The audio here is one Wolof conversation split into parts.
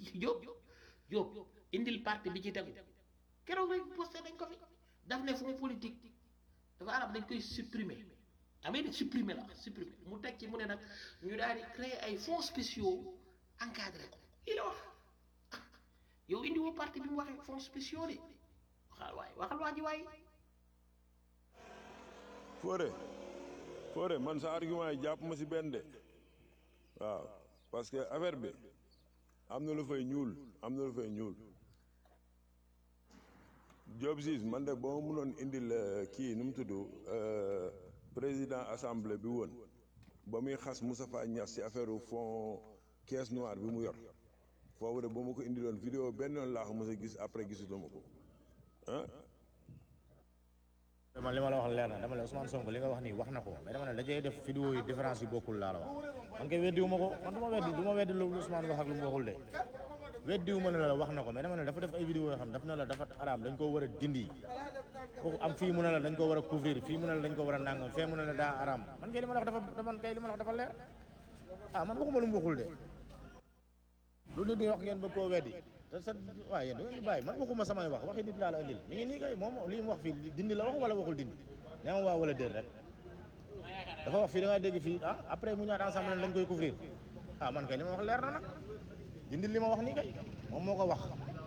Diop Diop indil parti bi ci tegu keroog rek posté dañ ko fi daf ne fonds politique dafa arab dañ koy supprimer amee de supprimer la supprimer mu teg ci mu ne nag ñu daal di créer ay fonds spéciaux encadré ko lii la wax yow indi woo parti bi mu waxee fonds spéciaux de waxal waay waxal waa ji waay Fodé Fodé man sa argument yi jàpp ma si benn de waaw parce que affaire bi am na lu fay ñuul am na lu fay ñuul Diop Ziz man de boo ma mënoon indil euh, kii nu mu tudd euh, président assemblée bi woon ba muy xas Moustapha Niass ci affaire fond caisse noire bi mu yor foofu de ba ma ko indiloon vidéo benn yoon laa ko mos a gis après gisutuma ko ah man li ma la wax leer na dama la Ousmane Sonko li nga wax nii wax na ko mais dama ne dajee def vidéo yi différence yi bokkul laa la wax man kay weddiwu ma ko man du ma weddi du ma weddi lu Ousmane wax ak lu mu waxul de weddiwu ma ne la wax na ko mais dama ne dafa def ay vidéo yoo xam daf na la dafa araam dañ koo war a dindi kooku am fii mu ne la dañ ko war a couvrir fii mu ne la dañ ko war a nangam fee mu ne la daa araam man kay li ma la wax dafa man kay li ma la wax dafa leer ah man waxuma lu mu waxul de lu nit ñi wax ngeen bëgg koo weddi te sa waaye yéen da ngeen di bàyyi man waxuma samay wax waxi nit laa la andil mi ngi nii kay moom li mu wax fii dindi la wax wala waxul dindi nee ma waa wala déet rek dafa wax fii da ngaa dégg fii ah après mu ñaata ensemble lañ koy couvrir ah man kay li ma wax leer na nag dindi li ma wax nii kay moom moo ko wax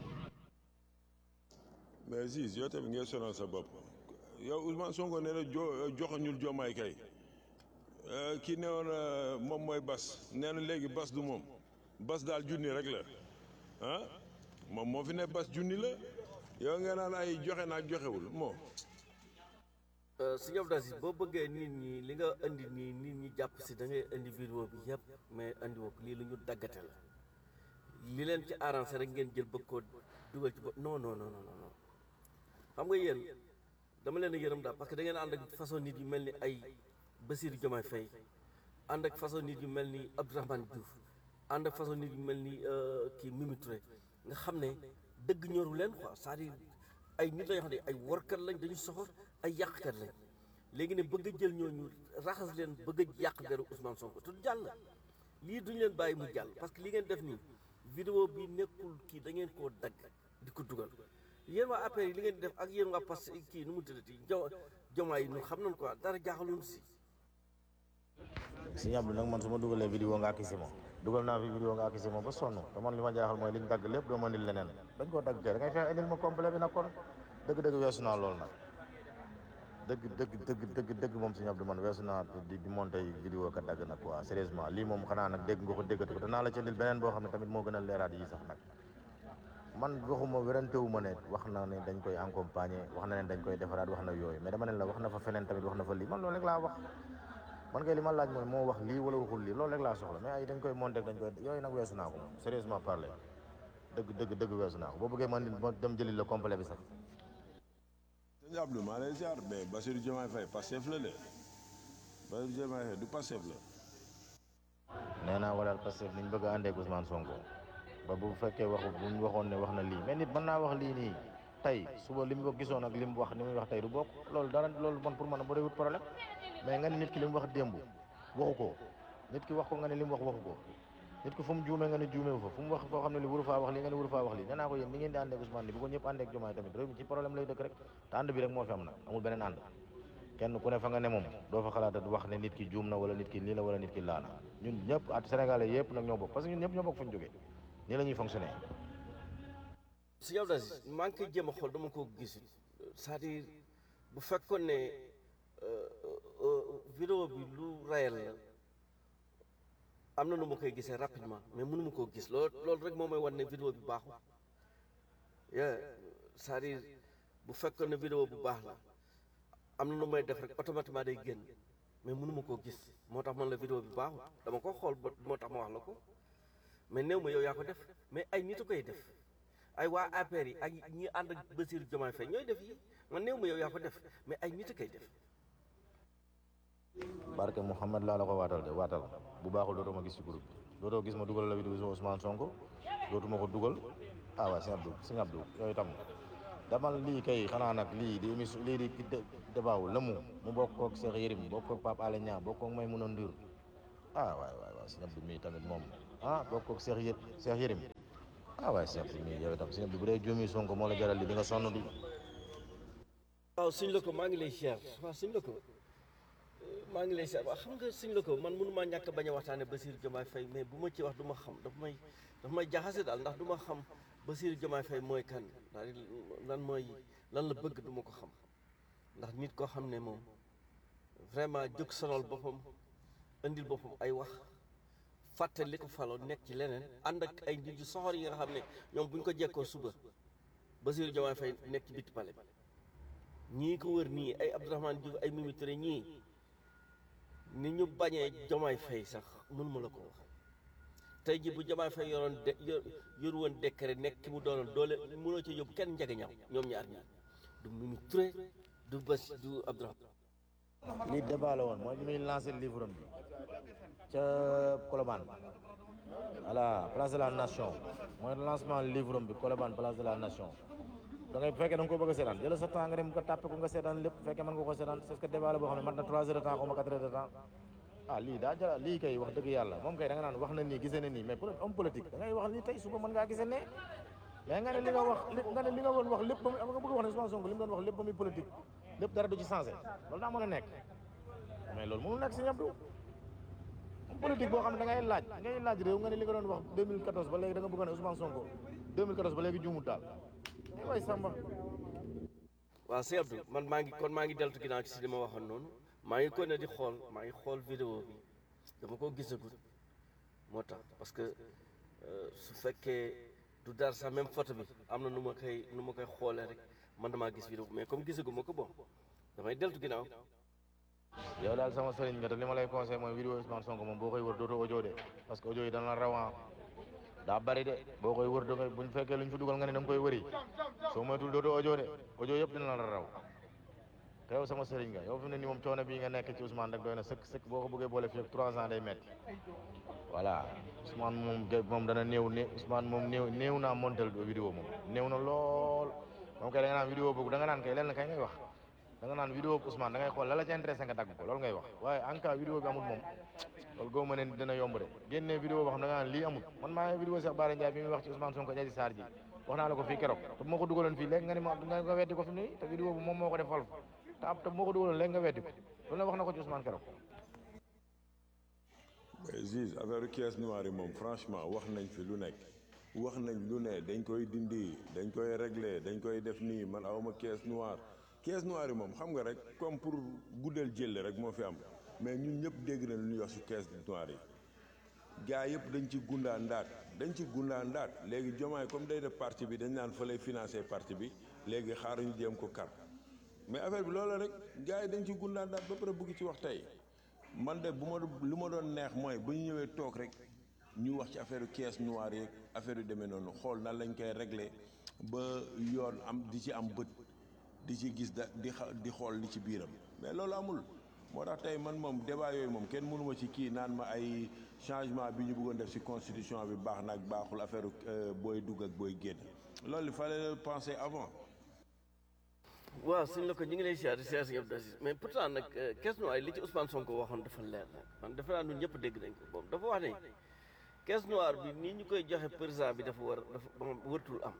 mais Ziz yow tamit ngay sonal sa bopp yow Ousmane Sonko nee na jo joxoñul Diomaye kay Euh, kii ne woon euh, moom mooy bas nee na léegi bas du moom bas daal junni rek la ah moom moo fi ne bas junni la yow nga naan ay joxe naag joxewul moo sëñ Abdou Aziz boo bëggee nit ñi li nga indi nii nit ñi jàpp si da ngay indi vidéo bi yëpp mais indi woo ko lii lu ñu daggate la li leen ci arrangé rek ngeen jël bëgg koo dugal ci bopp non non non non non xam nga yéen dama leen a yërëm daal parce que da ngeen ànd ak façon nit yu mel ni ay Bassirou Diomaye Faye ànd ak façon nit yu mel ni Abdourahmane Diouf ànd ak façon nit yu mel ni kii Mimi Touré nga xam ne dëgg ñoru leen quoi c'est-à-dire ay nit la yoo xam ne ay warkat lañ dañu soxor ay yàqkat lañ léegi ne bëgg a jël ñooñu raxas leen bëgg a yàq deru Ousmane Sonko te du jàll lii duñu leen bàyyi mu jàll parce que li ngeen def nii vidéo bi nekkul kii da ngeen koo dagg di ko dugal yéen waa APR yi li ngeen def ak yéen waa Pastef kii nu mu tuddati jo jomaay yi ñun xam nañ quoi dara jaaxaluñu si sëñ Abdou nag man su ma dugalee vidéo nga akisi ma dugal naa fi vidéo nga akisi ma ba sonn te man li ma jaaxal mooy liñ dagg lépp doo ma indil leneen dañ koo dagg kay da ngay fexe indil ma complet bi nag kon dëgg-dëgg weesu naa loolu nag dëgg dëgg dëgg dëgg dëgg moom sëñ Abdou man weesu naa di di monté vidéo ka dagg nag quoi sérieusement lii moom xanaa nag dégg nga ko déggati ko danaa la ci indil beneen boo xam ne tamit moo gën a leeraat yi sax nag man waxuma werantewu ma ne wax na ne dañ koy accompagner wax na ne dañ koy defaraat wax na yooyu mais dama ne la wax na fa feneen tamit wax na fa lii man loolu rek laa wax man kay li ma laaj mooy moo wax lii wala waxul lii loolu rek laa soxla mais ay dañ koy monté dañ koy yooyu nag weesu naa ko moom sérieusement parler dëgg dëgg dëgg weesu naa ko boo bëggee man ma dem jëli la complet bi sax sëñ Abdou maa lay ziar mais Bassirou Diomaye Faye Pastef la de Bassirou Diomaye Faye du Pastef la nee naa walaal Pastef niñ bëgg a àndee ak Ousmane Sonko ba bu fekkee waxu bu ñu waxoon ne wax na lii mais nit mën naa wax lii nii tey suba li mu ko gisoon ak li mu wax ni muy wax tey du bokk loolu dara loolu man pour man bu dee wut problème mais nga ne nit ki li mu wax démb waxu ko nit ki wax ko nga ne li mu wax waxu ko nit ki fu mu juumee nga ne juumee fa fu mu wax foo xam ne li wuru faa wax lii nga ne wuru faa wax lii nee naa ko yéen ni ngeen di àndee ak Ousmane ni bu ko ñëpp àndee ak Diomaye tamit réew mi ci problème lay dëkk rek te ànd bi rek moo fi am nag amul beneen ànd kenn ku ne fa nga ne moom doo fa xalaat wax ne nit ki juum na wala nit ki lii la wala nit ki laa na ñun ñëpp at Sénégalais yëpp nag ñoo bokk parce que ñun ñëpp ñoo bokk fu ñu jógee nii la ñuy fonctionner sëñ Abdou Aziz maa ngi koy jéem a xool dama ko gis c'est-à-dire bu fekkoon ne vidéo bi lu réel la am na nu ma koy gisee rapidement mais mënu ma koo gis loolu loolu rek moo may wan ne vidéo bi baaxul yeah c'est-à-dire bu fekkoon ne vidéo bu baax la am na nu may def rek automatiquement day génn mais mënu ma koo gis moo tax man la vidéo bi baaxul dama ko xool ba moo tax ma wax la ko mais néew ma yow yaa ko def mais ay nit a koy def ay waa APR yi ak ñi ànd ak Bassirou Diomaye Faye ñooy def yi man néew ma yow yaa ko def mais ay nit a koy def barke Mouhamed laa la ko waatal de waatal bu baaxul dootoo ma gis ci groupe bi dootoo gis ma dugal la vidéo Ousmane Sonko dootuma ko dugal ah waaw sëñ Abdou sëñ Abdou yooyu tam damal lii kay xanaa nag lii di émission lii di débat wu lëmu mu bokk koog Cheikh Yérim bokk koog Pape Alé Niang bokk koog Maïmouna Ndour ah waay waay waay sëñ Abdou mii tamit moom ah bokk koog Cheikh Yé Cheikh Yérim ah waaye sëñ bi mii yow itam sëñ bi bu dee joomi Sonko moo la jaral li di nga sonn di waaw suñ la ko maa ngi lay siyaar waaw suñ la ko maa ngi lay siyaar waaw xam nga suñ la ko man mënu maa ñàkk bañ a waxtaane Bassirou Diomaye Faye mais bu ma ci wax du ma xam dafa may dafa may jaxase daal ndax du ma xam Bassirou Diomaye Faye mooy kan daal lan mooy lan la bëgg du ma ko xam ndax nit koo xam ne moom vraiment jóg sonal boppam indil boppam ay wax fàtte li ko faloo nekk ci leneen ànd ak ay nit yu soxor yi nga xam ne ñoom bu ñu ko jekkoo suba Bassirou Diomaye Faye nekk ci bitti pale bi ñii ko wër nii ay Abdourahmane Diouf ay Mimi Touré ñii ni ñu bañee Diomaye Faye sax mënuma la ko wax tey ji bu Diomaye Faye yoroon de yor yor woon décret nekk ki mu doonoon doole mënoo ci yóbbu kenn njege ñaaw ñoom ñaar ñii du Mimi Touré du Bass du Abdourahmane lii débat la woon mooy bi muy lancé livre bi ca Colobane voilà place de la nation mooy lancement livre bi Colobane place de la nation da ngay bu fekkee da nga ko bëgg a seetaan jël sa temps nga dem nga tàppe ko nga seetaan lépp bu fekkee mën nga ko seetaan parce que débat la boo xam ne mat na trois heures de temps xaw ma quatre heures de temps ah lii daa jara lii kay wax dëgg yàlla moom kay da nga naan wax na nii gisee na nii mais pour homme politique da ngay wax lii tey suba mën ngaa gisee ne mais nga ne li nga wax lépp nga ne li nga doon wax lépp ba muy nga bëgg wax ne Ousmane Sonko li mu doon wax lépp ba muy politique lépp dara du ci changé loolu daa mën a nekk mais loolu mënul nekk si ñëpp du politique boo xam ne da ngay laaj ngay laaj réew nga ne li nga doon wax 2014 ba léegi da nga bëgg ne Ousmane Sonko 2014 ba léegi juumut daal ay way Samba waaw sëñ Abdou man maa ngi kon maa ngi deltu ginnaaw ci si li ma waxoon noonu maa ngi ko ne di xool maa ngi xool vidéo bi dama ko gisagul moo tax parce que euh, su fekkee du dara sax même photo bi am na nu ma koy nu ma koy xoolee rek man damaa gis vidéo mais comme gisagu ma ko bon damay deltu ginnaaw yow daal sama sëriñ nga te li ma lay conseillé mooy vidéo Ousmane Sonko moom boo koy wër dootoo audio de parce que audio yi dana la rawan daa bari de boo koy wër da ngay buñ fekkee luñ fi dugal nga ne da nga koy wëri soo moytul dootoo audio de audio yëpp dina la raw te yow sama sëriñ nga yow fi mu ne nii moom coono bii nga nekk ci Ousmane rek doy na sëkk sëkk boo ko bëggee boole fii ak trois ans day metti voilà Ousmane moom de moom dana néew ne Ousmane moom néew néew naa montel vidéo moom néew na lool moom kay da nga naan vidéo boobu da nga naan kay lenn kay ngay wax da nga naan vidéo bu Ousmane da ngay xool la la ci intéressé nga dagg ko loolu ngay wax waaye en cas vidéo bi amul moom loolu goo ma ne dina yomb de génnee vidéo boo xam da nga naan lii amul man maa ngi vidéo Cheikh Bara Ndiaye bi muy wax ci Ousmane Sonko Adji Sarr ji wax naa la ko fii keroog te bu ma ko dugaloon fii léegi nga ne ma nga nga weddi ko fi mu ne nii te vidéo bi moom moo ko def fal te ab te bu ma ko dugaloon léegi nga weddi ko loolu la wax na ko ci Ousmane keroog mais Ziz affaire caisse noire yi moom franchement wax nañ fi lu nekk wax nañ lu ne dañ koy dindi dañ koy régler dañ koy def nii man awma caisse noire caisse noire yi moom xam nga rek comme pour guddal jëlle rek moo fi am mais ñun ñëpp dégg na lu ñuy wax si caisse noire yi gaa yëpp dañ ci gundaa ndaat dañ ci gundaa ndaat léegi jomaay comme day def parti bi dañ naan fa lay financer parti bi léegi xaaruñu jéem ko kar mais affaire bi loolu rek gaa yi dañ ci gundaa ndaat ba pare bëgg ci wax tey man de bu ma lu ma doon neex mooy bu ñu ñëwee toog rek ñu wax ci affaire caisse noire yeeg affaire yu demee noonu xool nan lañ koy régler ba yoon am di ci am bët di ci gis da di xa di xool li ci biiram mais loolu amul moo tax tey man moom débat yooyu moom kenn mënuma ci kii naan ma ay changement bi ñu bëggoon def ci constitution bi baax na ak baaxul affaire booy dugg ak booy génn loolu il fallait le penser avant. waaw suñ la ko ñu ngi lay siyaare siyaare si Abdou Aziz mais pourtant nag caisse noire li ci Ousmane Sonko waxoon dafa leer nag man dafa naa ñun ñëpp dégg nañ ko boobu dafa wax ne caisse noire bi nii ñu koy joxe président bi dafa war dafa wërtul am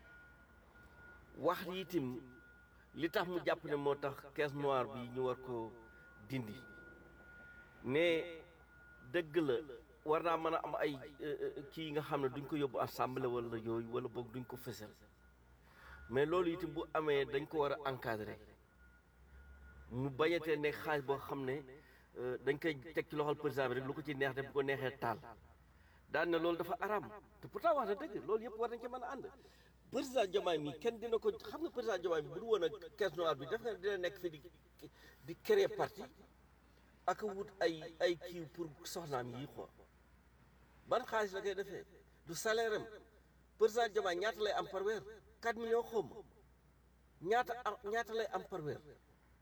wax yi itam li tax mu jàpp ne moo tax caisse noire bi ñu war ko dindi ne dëgg la war naa mën a am ay kii yi nga xam ne duñ ko yóbbu assemblée wala yooyu wala boog duñ ko fësal mais loolu itam bu amee dañ ko war a encadrer mu bañatee ne xaalis boo xam ne dañ koy teg ci loxol président bi rek lu ko ci neex def bu ko neexee taal daan ne loolu dafa aram te pourtant wax na dëgg loolu yëpp war nañ ci mën a ànd président Diomaye mi kenn dina ko xam nga président Diomaye mi bu du woon a caisse noire bi def nga dina nekk fi di di créer parti ak wut ay ay kii pour soxnaam yi quoi ban xaalis la koy defee du salaire am président Diomaye ñaata lay am par weer 4 millions xawma ñaata am ñaata lay am par weer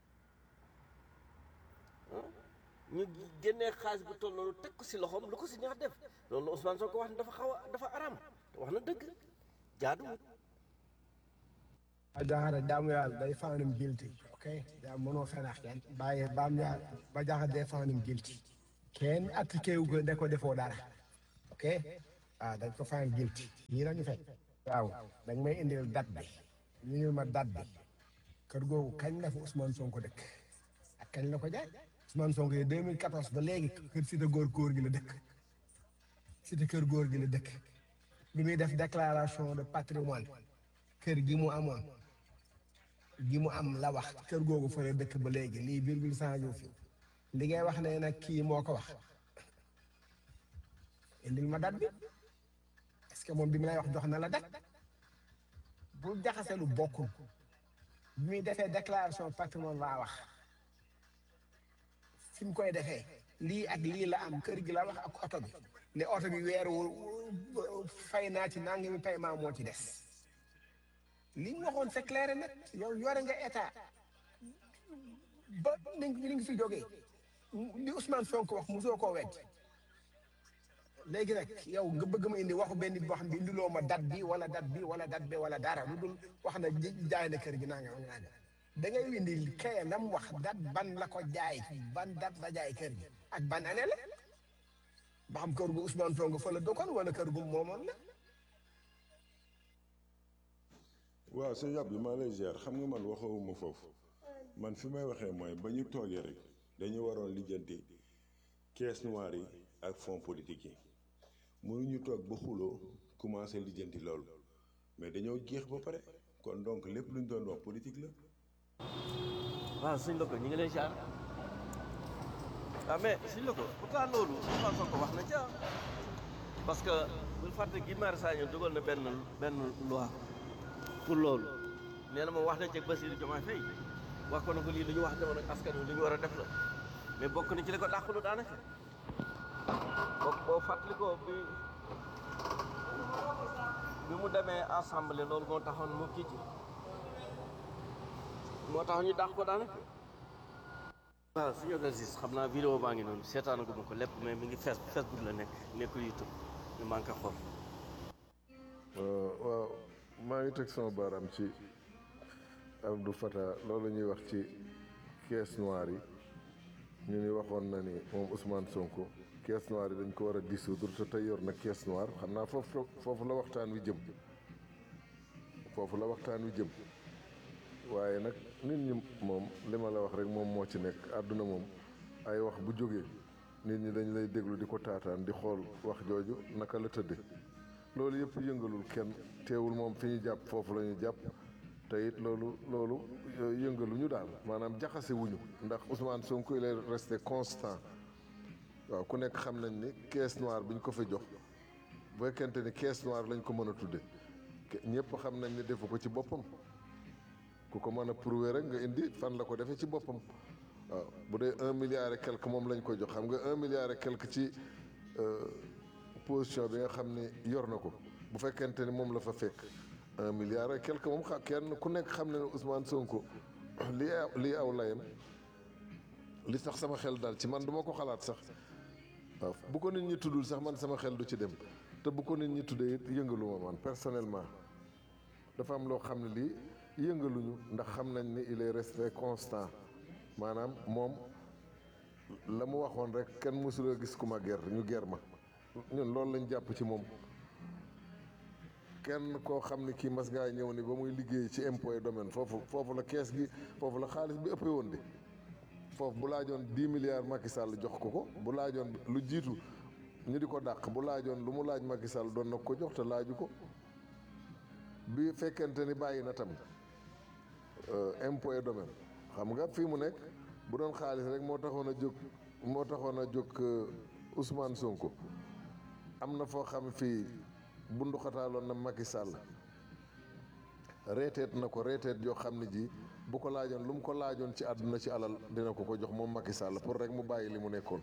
ñu génnee xaalis bu toll noonu teg ko si loxoom lu ko si neex def loolu la Ousmane Sonko wax ne dafa xaw a dafa aram te wax na dëgg jaaduwul a jaxate jaamu yàlla day find him guilty ok yaa mënoo fenax kenn bàyyi baam yaa ba jaxate day find him guilty kenn appliqué wu ko ne ko defoo dara ok ah dañ ko find guilty ñii lañu fekk waaw dañ may indil date bi ñu indil ma date bi kër googu kañ la fa Ousmane Sonko dëkk ak kañ la ko jaay Ousmane Sonko yi 2014 ba léegi kër cité góor góor gi la dëkk cité kër góor gi la dëkk bi muy def déclaration de patrimoine kër gi mu amoon gi mu am la wax kër googu fa la dëkk ba léegi lii virgule changé fi li ngay wax ne nag kii moo ko wax indil ma date bi est-ce que moom bi mu lay wax jox na la date bu jaxase lu bokkul bi muy defee déclaration patrimoine laa wax fi mu koy defee lii ak lii la am kër gi la wax ak oto bi ne oto bi weer wu fay naa ci nangami paiement moo ci des li ñu waxoon c'est clair et net yow yore nga état ba ni li nga fi jógee li Ousmane Sonko wax mosoo koo wedd léegi nag yow nga bëgg ma indi waxu benn nit boo xam ne indiloo ma date bi wala date bi wala date bi wala dara lu dul wax na jaay na kër gi naa nga naa nga da ngay indi kaya lam wax date ban la ko jaay ban date la jaay kër gi ak ban année la ba xam kër gu Ousmane Sonko fa la dëkkoon wala kër gu moomoon la waaw sëñ Abdou maa lay ziar xam nga man waxawuma foofu man fi may waxee mooy ba ñu toogee rek dañu waroon lijjanti caisse noire yi ak fonds politique yi mënuñu toog ba xuloo commencé lijjanti loolu mais dañoo jeex ba pare kon donc lépp lu ñu doon wax politique la. waaw sëñ Loko ñu ngi lay jaar ah mais sëñ Loko pourtant loolu Ousmane Sonko wax na ca parce que bul fàtte Guy Marius Sagna dugal na benn benn loi pour loolu nee na moom wax na ci ak Bassirou Diomaye Faye wax ko na ko lii lu ñu wax demoon ak askan wi lu ñu war a def la mais bokk na ci li ko dàqulu daanaka boo boo fàttali ko bi bi mu demee assemblée loolu moo taxoon mu kii ci moo tax ñu dàq ko daanaka waaw suñu organisme xam naa vidéo baa ngi noonu seetaanaguma ko lépp mais mi ngi face Facebook la nekk nekkul YouTube ñu manqué xool waaw maa ngi teg sama baaraam ci Abdou Fattah loolu ñuy wax ci caisse noire yi ñu ni waxoon na ni moom Ousmane Sonko caisse noire yi dañ ko war a dissoudre te tey yor na caisse noire xam naa foofu foofu la waxtaan wi jëm foofu la waxtaan wi jëm waaye nag nit ñi moom li ma la wax rek moom moo ci nekk àdduna moom ay wax bu jógee nit ñi dañ lay déglu di ko taataan di xool wax jooju naka la tëdde loolu yëpp yëngalul kenn teewul moom fi ñu jàpp foofu la ñu jàpp te it loolu loolu yëngaluñu daal maanaam jaxase wuñu ndax Ousmane Sonko il est resté constant waaw ku nekk xam nañ ni caisse noire bi ñu ko fa jox bu fekkente ni caisse noire lañ ko mën a tudde ñëpp xam nañ ni defu ko ci boppam ku ko mën a prouver rek nga indi fan la ko defee ci boppam waaw bu dee un milliard et quelque moom lañ ko jox xam nga un milliard et quelque ci position bi nga xam ni yor na ko bu fekkente ni moom la fa fekk un milliard et quelque moom xa kenn ku nekk xam ne ne Ousmane Sonko lii aw lii aw layam li tax sama xel daal ci man duma ko xalaat sax waaw bu ko nit ñi tuddul sax man sama xel du ci dem te bu ko nit ñi tuddee it yëngaluma man personnellement dafa am loo xam ne lii yëngaluñu ndax xam nañ ni il est resté constant maanaam moom la mu waxoon rek kenn mësula gis ku ma ger ñu ger ma ñun loolu lañ jàpp ci moom kenn koo xam ne kii mas ngaa ñëw ni ba muy liggéey ci impôt et domaine foofu foofu la kees gi foofu la xaalis bi ëppee woon de foofu bu laajoon dix milliards Macky Sall jox ko ko bu laajoon lu jiitu ñu di ko dàq bu laajoon lu mu laaj Macky Sall doon na ko jox te laaju ko bi fekkente ni bàyyi na tam impôt et domaine xam nga fii mu nekk bu doon xaalis rek moo taxoon a jóg moo taxoon a jóg Ousmane Sonko am na foo xam fii bunduxataaloon na Macky Sall reeteet na ko reeteet yoo xam ne ji bu ko laajoon lu mu ko laajoon ci àdduna ci alal dina ko ko jox moom Macky Sall pour rek mu bàyyi li mu nekkoon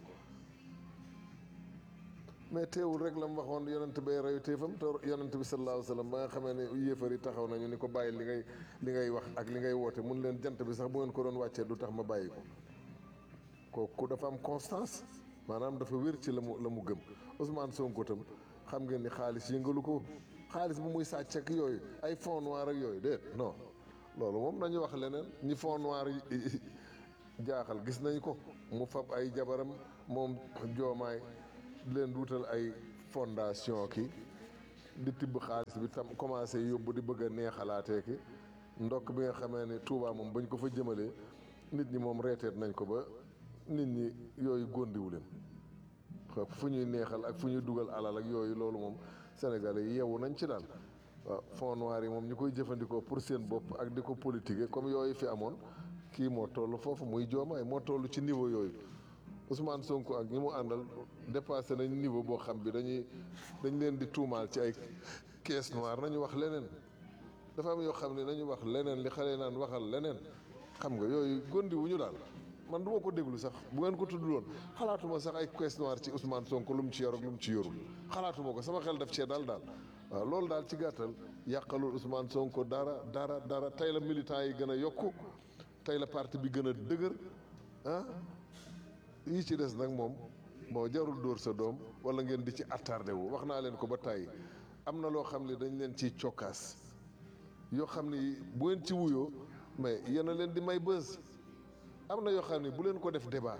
mais teewul rek la mu waxoon yonent bay reyu téefam te yonent bi sallallahu alayhi wa sallam ba nga xamee ne yéefar yi taxaw nañu ni ko bàyyi li ngay li ngay wax ak li ngay woote mun leen jant bi sax bu ngeen ko doon wàccee du tax ma bàyyi ko kooku dafa am constance maanaam dafa wér ci la mu la mu gëm Ousmane Sonko tam xam ngeen ni xaalis yëngalu ko xaalis bu muy sàcc ak yooyu ay fonds noirs ak yooyu déet non loolu moom nañu wax leneen ñi fonds noirs yi jaaxal gis nañ ko mu fab ay jabaram moom joomaay leen wutal ay fondation ki di tibb xaalis bi tam commencé yóbbu di bëgg a neexalaatee ki ndokk bi nga xamee ne Touba moom bañ ko fa jëmalee nit ñi moom reeteet nañ ko ba nit ñi yooyu góndiwu leen waaw fu ñuy neexal ak fu ñuy dugal alal ak yooyu loolu moom sénégalais yi yeewu nañ ci daal waaw fonds noir yi moom ñu koy jëfandikoo pour seen bopp ak di ko politiquer comme yooyu fi amoon kii moo toll foofu muy joomaay moo toll ci niveau yooyu Ousmane Sonko ak ñi mu àndal dépassé nañ niveau boo xam bi dañuy dañ leen di tuumaal ci ay caisse noire nañu wax leneen dafa am yoo xam ne nañu wax leneen li xale naan waxal leneen xam nga yooyu gondi wu ñu daal man du ma ko déglu sax bu ngeen ko tudd loon xalaatuma sax ay caisse noire ci Ousmane Sonko lu mu ci yor ak lu mu ci yorul xalaatuma ko sama xel daf cee daal daal waaw loolu daal ci gàttal yàqalul Ousmane Sonko dara dara dara tey la militant yi gën a yokku tey la parti bi gën a dëgër ah yi ci des nag moom bon jarul dóor sa doom wala ngeen di ci attardé wu wax naa leen ko ba tàyyi am na loo xam ne dañ leen ciy cokkaas yoo xam ni bu ngeen ci wuyoo mais yéen a leen di may bës am na yoo xam ni bu leen ko def débat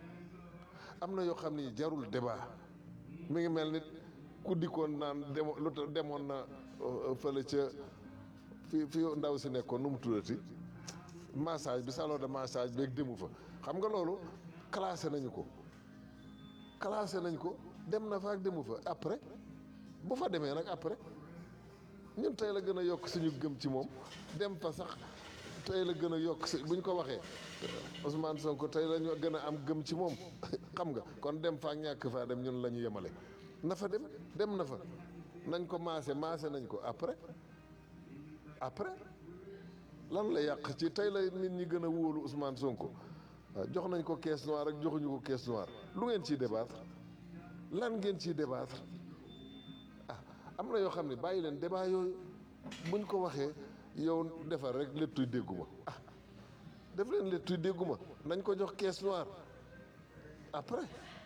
am na yoo xam ni jarul débat mi ngi mel nit ku dikkoon naan demo lu tax demoon na euh, fële ca fi fi ndaw si nekkoon nu mu tuddati massage bi salon de massage beeg demu fa xam nga loolu classé nañu ko classé nañ ko dem na fa ak demu fa après bu fa demee nag après ñun tey la gën a yokk suñu gëm ci moom dem fa sax tey la gën a yokk si bu ñu ko waxee Ousmane Sonko tey la ñu gën a am gëm ci moom xam nga kon dem fa ak ñàkk faa dem ñun la ñu yemale na fa dem dem na fa nañ ko maase maase nañ ko après après lan la yàq ci tey la nit ñi gën a wóolu Ousmane Sonko waaw jox nañ ko caisse noire ak joxuñu ko caisse noire lu ngeen ciy débattre lan ngeen ciy débattre ah am na yoo xam ne bàyyi leen débat yooyu buñ ko waxee yow defar rek léttuy dégguma ah def leen léttuy dégguma nañ ko jox caisse noire après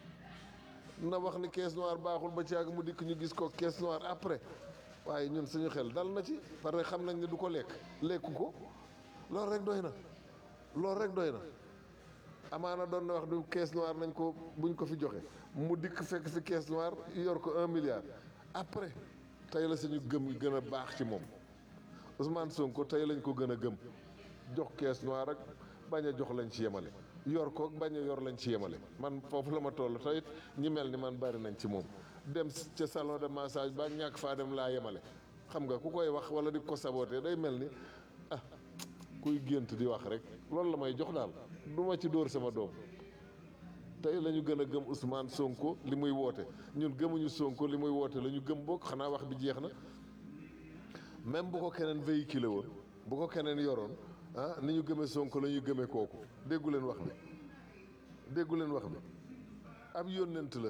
na wax ni caisse noire baaxul ba ci àgg mu dikk ñu gis ko caisse noire après waaye ñun suñu xel dal na ci parce que xam nañ ne du ko lekk lekku ko loolu rek doy na loolu rek doy na amaana doon na wax du caisse noire nañ ko buñ ko fi joxe mu dikk fekk fi caisse noire yor ko un milliard après tey la suñu gëm gën a baax ci moom Ousmane Sonko tey lañ ko gën a gëm jox caisse noire ak bañ a jox lañ ci yemale yor ko bañ a yor lañ ci yemale man foofu la ma toll tey it ñi mel ni man bari nañ ci moom dem ca salon de massage ba ñàkk faa dem laa yemale xam nga ku koy wax wala di ko saboté day mel ni ah kuy gént di wax rek loolu la may jox daal du ma ci dóor sama doom tey la ñu gën a gëm Ousmane Sonko li muy woote ñun gëmuñu Sonko li muy woote la ñu gëm bokk xanaa wax bi jeex na même bu ko keneen véhiculé woon bu ko keneen yoroon ah ni ñu gëmee Sonko la ñu gëmee kooku déggu leen wax bi déggu leen wax bi ab yónnent la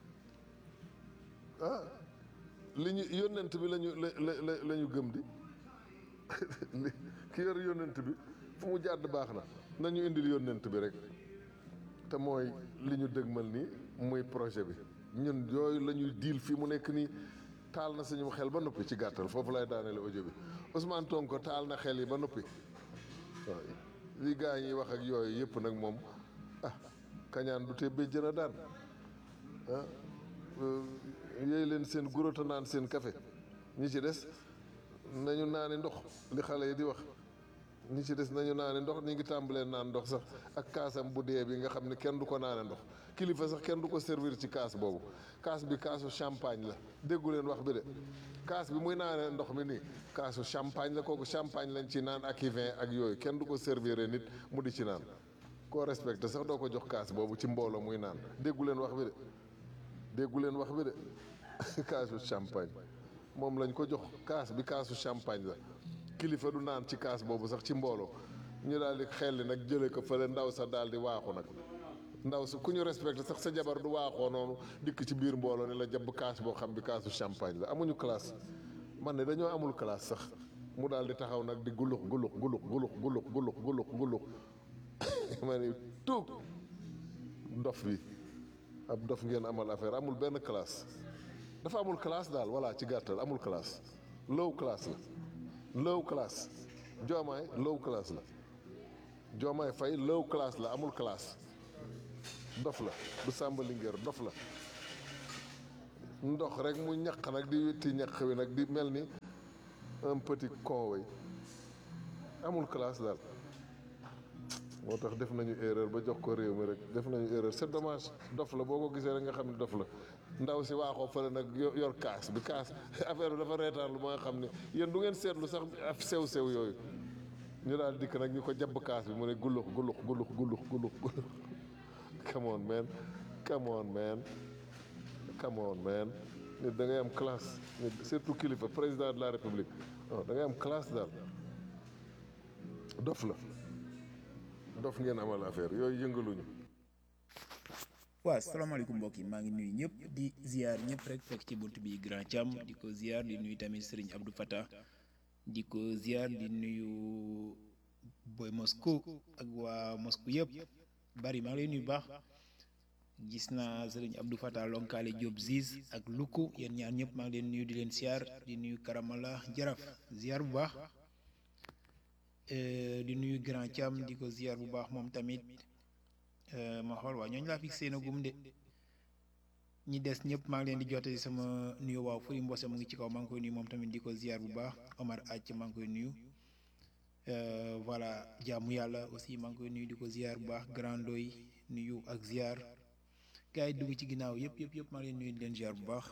ah li ñu yónnent bi lañu la la la ñu gëm di ki yor yónnent bi fu mu jàdd baax na nañu indil yónnent bi rek te mooy li ñu dëgmal nii muy projet bi ñun yooyu la ñuy diil fii mu nekk nii taal na suñu xel ba noppi ci gàttal foofu lay daaneele audio bi Ousmane Sonko taal na xel yi ba noppi waaw li gaa yi wax ak yooyu yëpp nag moom ah kañaan du tee béjjën a daan ah yooyu leen seen gurota naan seen café ñi ci des nañu naani ndox li xale yi di wax ñi ci des nañu naani ndox ñi ngi tàmbalee naan ndox sax ak kaasam bu dee bi nga xam ne kenn du ko naane ndox kilifa sax kenn du ko servir ci kaas boobu kaas bi kaasu champagne la déggu leen wax bi de kaas bi muy naane ndox mi nii kaasu champagne la kooku champagne lañ ci naan ak i vin ak yooyu kenn du ko servir nit mu di ci naan koo respecté sax doo ko jox kaas boobu ci mbooloo muy naan déggu leen wax bi de déggu leen wax bi de kaasu champagne moom lañ ko jox kaas bi kaasu champagne la kilifa du naan ci kaas boobu sax ci mbooloo ñu daal di xelli nag jële ko fële ndaw sa daal di waaxu nag ndaw su ku ñu respecté sax sa jabar du waaxoo noonu dikk ci biir mbooloo ni la jabb kaas boo xam bi kaasu champagne la amuñu classe man ne dañoo amul classe sax mu daal di taxaw nag di gulux gulux gulux gulux gulux gulux gulux gulux ma ni tuug dof bi ab dof ngeen amal affaire amul benn classe dafa amul classe daal voilà ci gàttal amul classe low classe la low classe joomaay low classe la joomaay fay low classe la amul classe dof la du sàmba lingeer dof la ndox rek mu ñaq nag di witti ñaq wi nag di mel ni un petit con way amul classe daal moo tax def nañu erreur ba jox ko réew mi rek def nañu erreur c'est dommage dof la boo ko gisee rek nga xam ne dof la ndaw si waaxoo fële nag yo- yor kaas bi kaas affaire bi dafa reetaan lu ba nga xam ne yéen du ngeen seetlu sax af sew sew yooyu ñu daal dikk nag ñu ko jabb kaas bi mu ne gullux gullux gullux gullux gullux gullux come on man come on man come on man nit da ngay am classe nit surtout kilifa président de la république non da ngay am classe daal dof la dof ngeen amal affaire yooyu yëngaluñu waaw salaamaaleykum mbokk yi maa ngi nuyu ñëpp di ziar ñëpp rek fekk ci bunt bi Grand Thiam di ko ziar di nuyu tamit Serigne Abdou Fattah di ko ziar di nuyu Boy Moscou ak waa Moscou yëpp bari maa ngi lay nuyu baax gis naa Serigne Abdou Fattah lonkaale Diop Ziz ak Luku yéen ñaar ñëpp maa ngi leen nuyu di leen ziar di nuyu Karamala Jaraf ziar bu baax Euh, di nuyu Grand Thiam di ko ziar bu baax moom tamit Euh, ma xool waaw ñooñu laa fi seen agum de ñi des ñëpp maa ngi leen di jote sama nuyu waaw Furi Mbose mu ngi ci kaw maa ngi koy nuyu moom tamit di ko ziar bu baax Omar Acc maa ngi koy nuyu Euh, voilà jaamu yàlla aussi maa ngi koy nuyu di ko ziar bu baax Grand Doy nuyu ak ziar gars yi dugg ci ginnaaw yëpp yëpp yëpp maa ngi leen nuyu di leen ziar bu baax.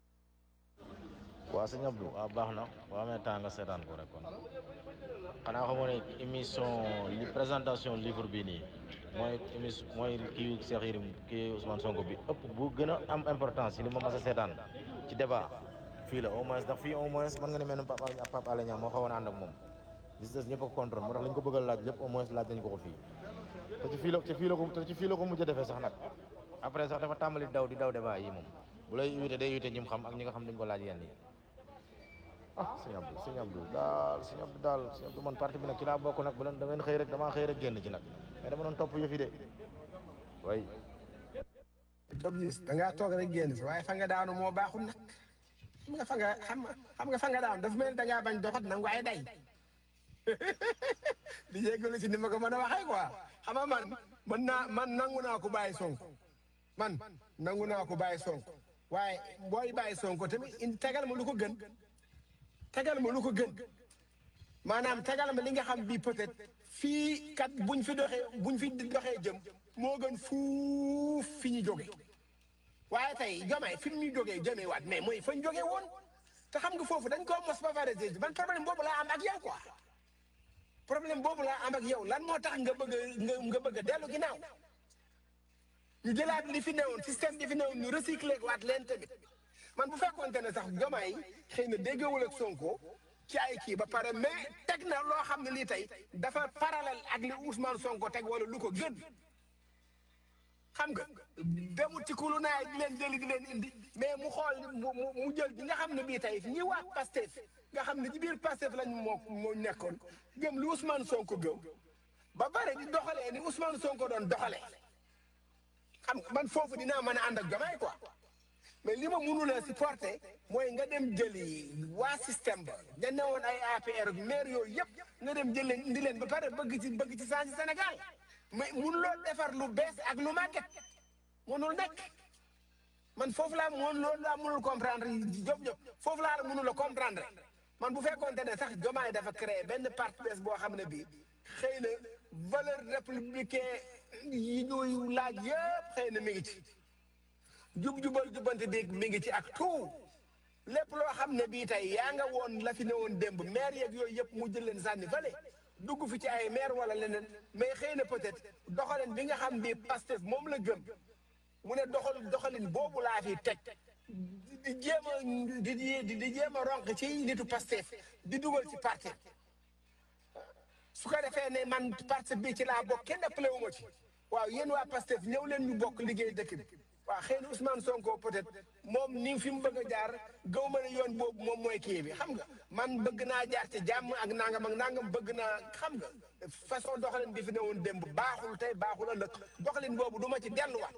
waa sëñ Abdou waaw baax na boo amee temps nga seetaan ko rek kon xanaa xamoo ne émission li présentation livre bi nii mooy émission mooy kii Cheikh Yérim kii Ousmane Sonko bi ëpp bu gën a am importance ci li ma mas a seetaan ci débat fii la au moins ndax fii au moins mën nga ne mel ne Pape Alé Pape Alé Niang moo xawoon a ànd ak moom gis des ñëpp a ko contrôle moo tax lañ ko bëgg a laaj lépp au moins laaj nañ ko ko fii te ci fii la te fii la ko te ci fii la ko mujj a defee sax nag après sax dafa tàmbali daw di daw débat yi moom bu lay invité day invité ñi mu xam ak ñi nga xam duñ ko laaj yenn yi ah sëñ Abdou sëñ Abdou daal sëñ Abdou daal sëñ Abdou man parti bi nag ci laa bokk nag bu leen da ngeen xëy rek damaa xëy rek génn ci nag mais dama doon topp yëfi de way Dob gis da ngaa toog rek génn si waaye fa nga daanu moo baaxul nag xam nga fa nga xam nga xam nga fa nga daanu dafa mel ni da ngaa bañ doxat nangu ay day di jéggalu si ni ma ko mën a waxee quoi xam nga man man naa man nangu naa ko bàyyi Sonko man nangu naa ko bàyyi Sonko waaye booy bàyyi Sonko tamit indi tegal ma lu ko gën tegal ma lu ko gën maanaam tegal ma li nga xam bii peut-être fii kat buñ fi doxee buñ fi doxee jëm moo gën fuuf fi ñu jóge waaye tey Diomaye fi mu ñu jógee jëmee waat mais mooy fa ñu jógee woon te xam nga foofu dañ koo mos ba pare de man problème boobu laa am ak yow quoi problème boobu laa am ak yow lan moo tax nga bëgg a nga nga bëgg a dellu ginnaaw ñu jëlaat li fi newoon système bi fi newoon ñu recycler waat leen tamit man bu fekkoonte ne sax Diomaye xëy na déggawul ak Sonko ci ay kii ba pare mais teg na loo xam ne lii tey dafa parallèle ak li Ousmane Sonko teg wala lu ko gën xam nga demul ci kulu naay di leen jëli di leen indi mais mu xool mu mu mu jël bi nga xam ne bii tey ñi waat Pastef nga xam ne ci biir Pastef lañ moo moo nekkoon gëm lu Ousmane Sonko gëm ba pare di doxalee ni Ousmane Sonko doon doxalee xam nga man foofu dinaa mën a ànd ak Diomaye quoi mais li ma mënulee supporter mooy nga dem jëli waa système ba ña ne woon ay APR ak maire yooyu yëpp nga dem jël leen indi leen ba pare bëgg ci bëgg ci saa si Sénégal mais mënuloo defar lu bees ak lu màgget mënul nekk man foofu laa mën loolu laa mënul comprendre Diop Diop foofu laa la mënul a comprendre man bu fekkoonte ne sax Diomaye dafa créé benn parti bees boo xam ne bii xëy na valeur républicain yi ñuy laaj yëpp xëy na mi ngi ci jub-jubal jubante dégg mi ngi ci ak tout lépp loo xam ne bii tey yaa nga woon la fi ne woon démb maire yeeg yooyu yëpp mu jël leen sànni fële dugg fi ci ay maire wala leneen mais xëy na peut-être doxalin bi nga xam bii Pastef moom la gëm mu ne doxal doxalin boobu laa fi teg di jéem a di di di jéem a ronk ci nitu Pastef di dugal ci parti su ko defee ne man parti bi ci laa bokk kenn ëppale wu ma ci waaw yéen waa Pastef ñëw leen ñu bokk liggéey dëkk bi waaw xëy na Ousmane Sonko peut-être moom ni fi mu bëgg a jaar gaw ma ne yoon boobu moom mooy kii bi xam nga man bëgg naa jaar ci jàmm ak nangam ak nangam bëgg naa xam nga façon doxalin bi fi ne woon démb baaxul tey baaxul ëllëg doxalin boobu du ma ci delluwaat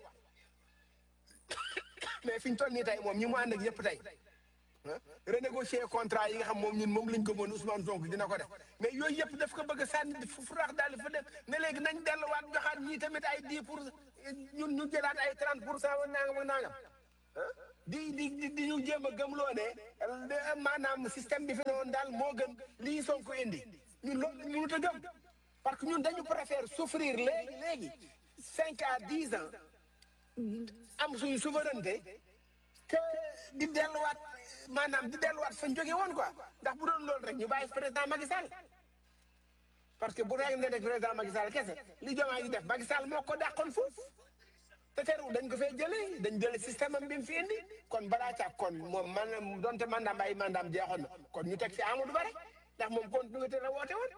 mais fi ñu toll nii tey moom ñi mu ànd ak yëpp tey ah renégocier contrat yi nga xam moom ñun moom lañ ko mën Ousmane Sonko dina ko def mais yooyu yëpp daf ko bëgg a sànni fu rax daal fa dem ne léegi nañ delluwaat joxaat ñii tamit ay 10 pour ñun ñu jëlaat ay 30 pour cent wa nangam ak nangam ah di di di di ñu jéem a gëmloo ne de- maanaam système bi fi ne woon daal moo gën lii Sonko indi ñun loolu la ñu mënut a gëm parce que ñun dañu préfère souffrir léegi léegi cinq à dix ans am suñu souveraineté que di delluwaat maanaam di delluwaat fañ jóge woon quoi ndax bu doon loolu rek ñu bàyyi président Macky Sall parce que bu rek ne rek président Macky Sall kese li Diomaye di def Macky Sall moo ko dàqoon foofu te teewul dañ ko fee jëlee dañ jëlee système am bi mu fi indi kon balaa càag kon moom man donte mandaam ay mandaam jeexoon na kon ñu teg fi Amadou Ba rek ndax moom continuité la woote woon.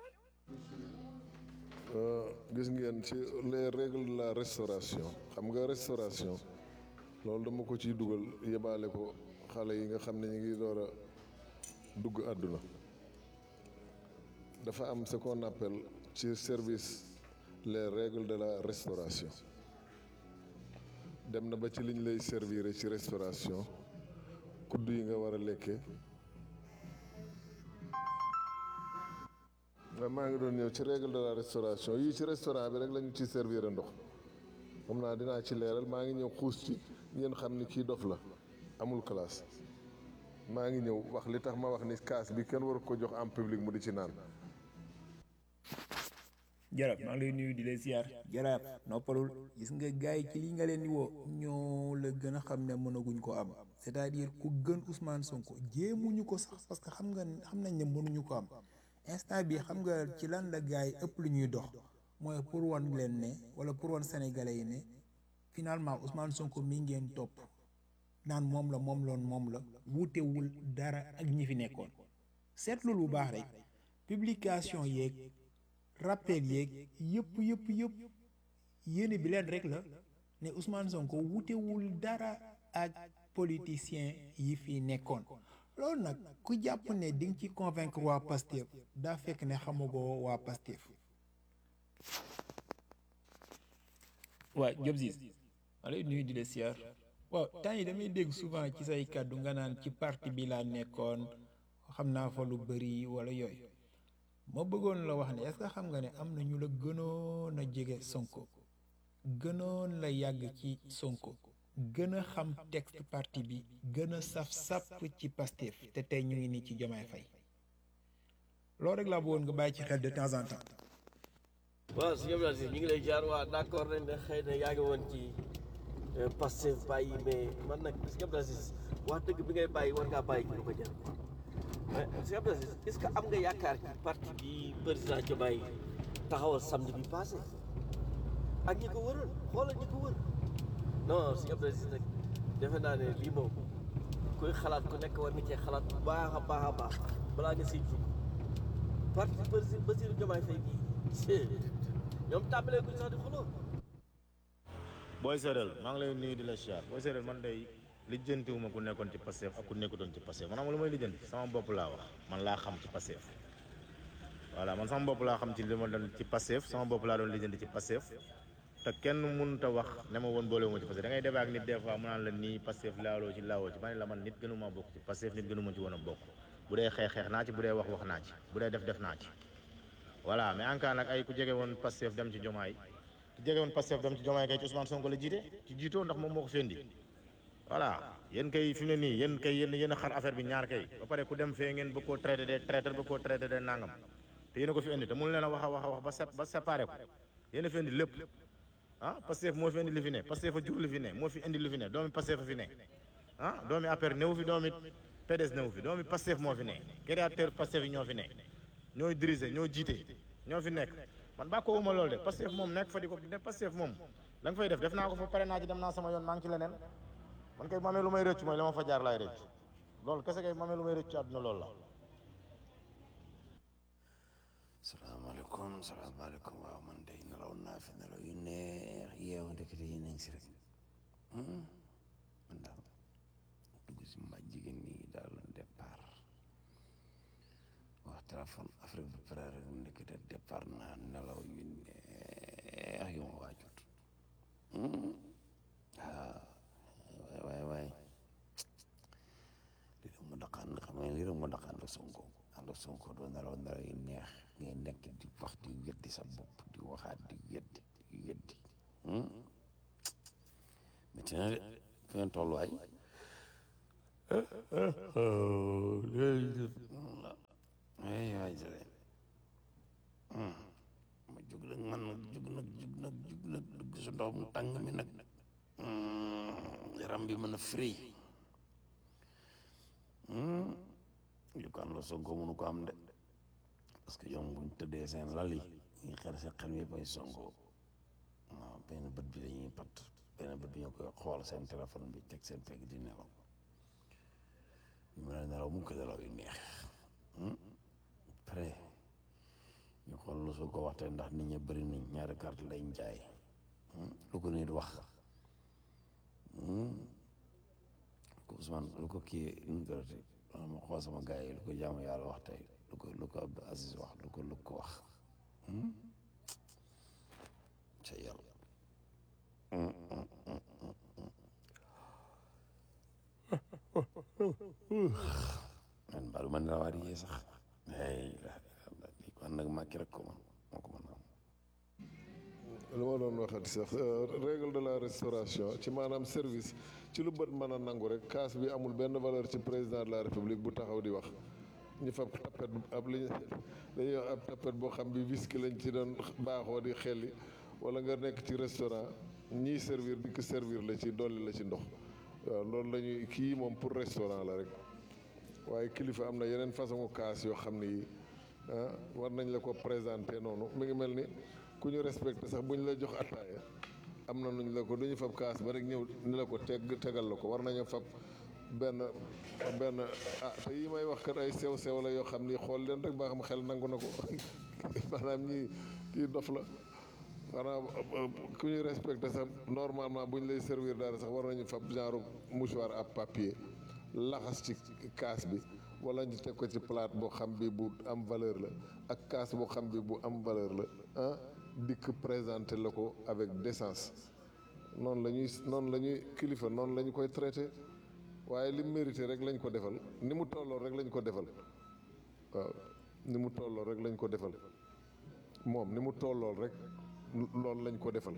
Euh, gis ngeen ci les règles de la restauration xam nga restauration loolu dama ko ciy dugal yebaale ko xale yi nga xam ne ñu ngi door a dugg àdduna dafa am ce qu'on appelle ci service les règles de la restauration dem na ba ci liñ lay servir ci restauration kudd yi nga war a lekkee waaw maa ngi doon ñëw ci règle de la restauration yii ci restaurant bi rek la ñu ci servir ndox xam naa dinaa ci leeral maa ngi ñëw xuus ci ngeen xam ni kii dof la amul classe maa ngi ñëw wax li tax ma wax ni kaas bi kenn waru ko jox en public mu di ci naan jarab maa ngi lay nuyu di lay siyaar jarab noppalul gis nga gaay yi ci li nga leen di woo ñoo la gën a xam ne mënaguñ ko am c'est-à-dire ku gën Ousmane Sonko jéemuñu ko sax parce que xam nga xam nañ ne mënuñu ko am instant bi xam nga ci lan la gaay yi ëpp lu ñuy dox mooy pour wan leen ne wala pour wan sénégalais yi ne finalement Ousmane Sonko mi ngeen topp naan moom la moom loon moom la wuutewul dara ak ñi fi nekkoon seetlul bu baax rek publication yeeg rappel yeeg yëpp yëpp yëpp yéene bi leen rek la ne Ousmane Sonko wutewul dara ak politicien yi fi nekkoon loolu nag ku jàpp ne di nga ci convaincre waa Pastef daa fekk ne xamagoo waa Pastef waa Diop Ziz ma lay nuyu di la siyaar waaw temps yi damay dégg souvent ci say kàddu nga naan ci parti bi laa nekkoon xam naa fa lu bëri wala yooyu ma bëggoon la wax ne est-ce que xam nga ne am na ñu la gënoon a jege Sonko gënoon la yàgg ci Sonko gën a xam texte parti bi gën a saf sàpp ci Pastef te tey ñu ngi nii ci Diomaye Faye loolu rek laa bëggoon nga bàyyi ci xel de temps en temps waaw sëñ Abdou Aziz ñu ngi lay jaar waa d'accord nañ ne xëy na yaa ngi woon ci Pastef bàyyi mais man nag sëñ Abdou Aziz wax dëgg bi ngay bàyyi war ngaa bàyyi ci lu ko jar mais sëñ Abdou Aziz est-ce que am nga yaakaar ci parti bi président Diomaye taxawal samedi bi passé ak ñi ko wëroon xoolal ñi ko wër non sëñ Abdou Aziz nag defe naa ne lii moom kuy xalaat ku nekk war na cee xalaat bu baax a baax a baax balaa nga siy jug parti président Bassirou Diomaye Faye bii ñoom tàmbalee guñ sax di xuloo booy séeréel maa ngi lay nuyu di la siyaar booy séeréel man day lijjantiwuma ku nekkoon ci Pastef ak ku nekkutoon ci Pastef man xam nga lu may lijjanti sama bopp laa wax man laa xam ci Pastef voilà man sama bopp laa xam ci li ma doon ci Pastef sama bopp laa doon lijjanti ci Pastef te kenn mënut a wax ne ma woon boolewuma ci Pastef da ngay débat ak nit des fois mu naan la nii Pastef laaloo ci laawoo ci ma ne la man nit gënuma bokk ci Pastef nit gënuma ci woon a bokk bu dee xeex xeex naa ci bu dee wax wax naa ci bu dee def def naa ci voilà mais en cas nag ay ku jege woon Pastef dem ci Jomaay ku jege woon Pastef dem ci Jomaay kay ci Ousmane Sonko la jiite ci jiitoo ndax moom moo ko fendi voilà yéen kay fi mu ne nii yéen kay yéen yéen a xar affaire bi ñaar kay ba pare ku dem fee ngeen bëgg koo traité des traîtres bëgg koo traité des nangam te yéen a ko fi indi te mënu leen a wax a wax a wax ba sep ba séparé ko yéen a fi indi lépp ah Pastef moo fi indi li fi ne Pastef a jur li fi ne moo fi indi li fi ne doomi Pastef a fi ne ah doomi APR newu fi doomi PDS newu fi doomi Pastef moo fi ne créateur Pastef yi ñoo fi ne ñooy diriger ñoo jiite ñoo fi nekk man baa ko wuma loolu de Pastef moom nekk fa di ko ne Pastef moom la nga fay def def naa ko fa pare naa ci dem naa sama yoon maa ngi ci leneen man kay mamee lu may rëcc mooy la ma fa jaar laay rëcc loolu kese kay mamee lu may rëcc ci àdduna loolu la salaamaaleykum salaamaaleykum waaw man day nelaw naa fi nelaw yu neex yeewu ndekete yi nañ si rek man daal dugg si ma jigéen ñi daal départ wax téléphone Afrique bu pare rek ndekete départ naa nelaw yu neex yu ma waajut waaw waay waay waay lii rek mu daqaan xam nga lii rek mu daqaan la Sonko ànd ak Sonko doo nelaw nelaw yu neex ngay nekk di wax di weddi sa bopp di waxaat di weddi di weddi métti na de fi ngeen toll waay ay waay jële ma jug nag man nag jug nag jug nag jug nag dugg si ndox mu tàng mi nag yaram bi mën a free yu ko am la Sonko mënu ko am de parce que ñoom buñ tëddee seen lal yi ñu xel seen xel mi bay Sonko waaw benn bët bi dañuy pat benn bët bi ñu koy xool seen téléphone bi teg seen pegg di nelaw ñu mën a nelaw mu ko nelaw yu neex après ñu xool lu su ko waxtee ndax nit ñi bëri nañ ñaari carte lay jaay lu ko nit wax ko Ousmane lu ko kii nu mu gërëti ma xool sama gars yi lu ko jaamu yàlla wax tey lu ko lu ko Abdou Aziz wax lu ko lu ko wax ca yàlla man baalu man la waat yee sax ay li ko nag màkki rek ko man moo ko mën a am lu ma doon waxati sax règle de la restauration ci maanaam service ci lu bët mën a nangu rek kaas bi amul benn valeur ci président de la république bu taxaw di wax ñu fab tapet ab li dañuy wax ab tapet boo xam bi whisky lañ ci doon baaxoo di xelli wala nga nekk ci restaurant ñiy servir di ko servir la ci dolli la ci ndox waaw loolu la ñuy kii moom pour restaurant la rek waaye kilifa am na yeneen façon kaas yoo xam ne yi ah war nañ la ko présenter noonu mi ngi mel ni ku ñu respecté sax bu ñu la jox attaaya am na nuñ la ko du ñu fab kaas ba rek ñëw ni la ko teg tegal la ko war nañu fab benn benn ah te yi may wax kat ay sew sew la yoo xam ni xool leen rek ba xam xel nangu na ko maanaam ñii kii dof la xanaa ku ñu respecté sax normalement bu ñu lay servir dara sax war nañu fab genre mouchoir à papier laxas ci kaas bi wala ñu teg ko ci plate boo xam bi bu am valeur la ak kaas boo xam bi bu am valeur la ah dikk présenté la ko avec décence noonu la ñuy noonu la ñuy kilifa noonu la ñu koy traité waaye li mérité rek lañ ko defal ni mu tolloo rek lañ ko defal waaw ni mu tolloo rek lañ ko defal moom ni mu tollool rek loolu lañ ko defal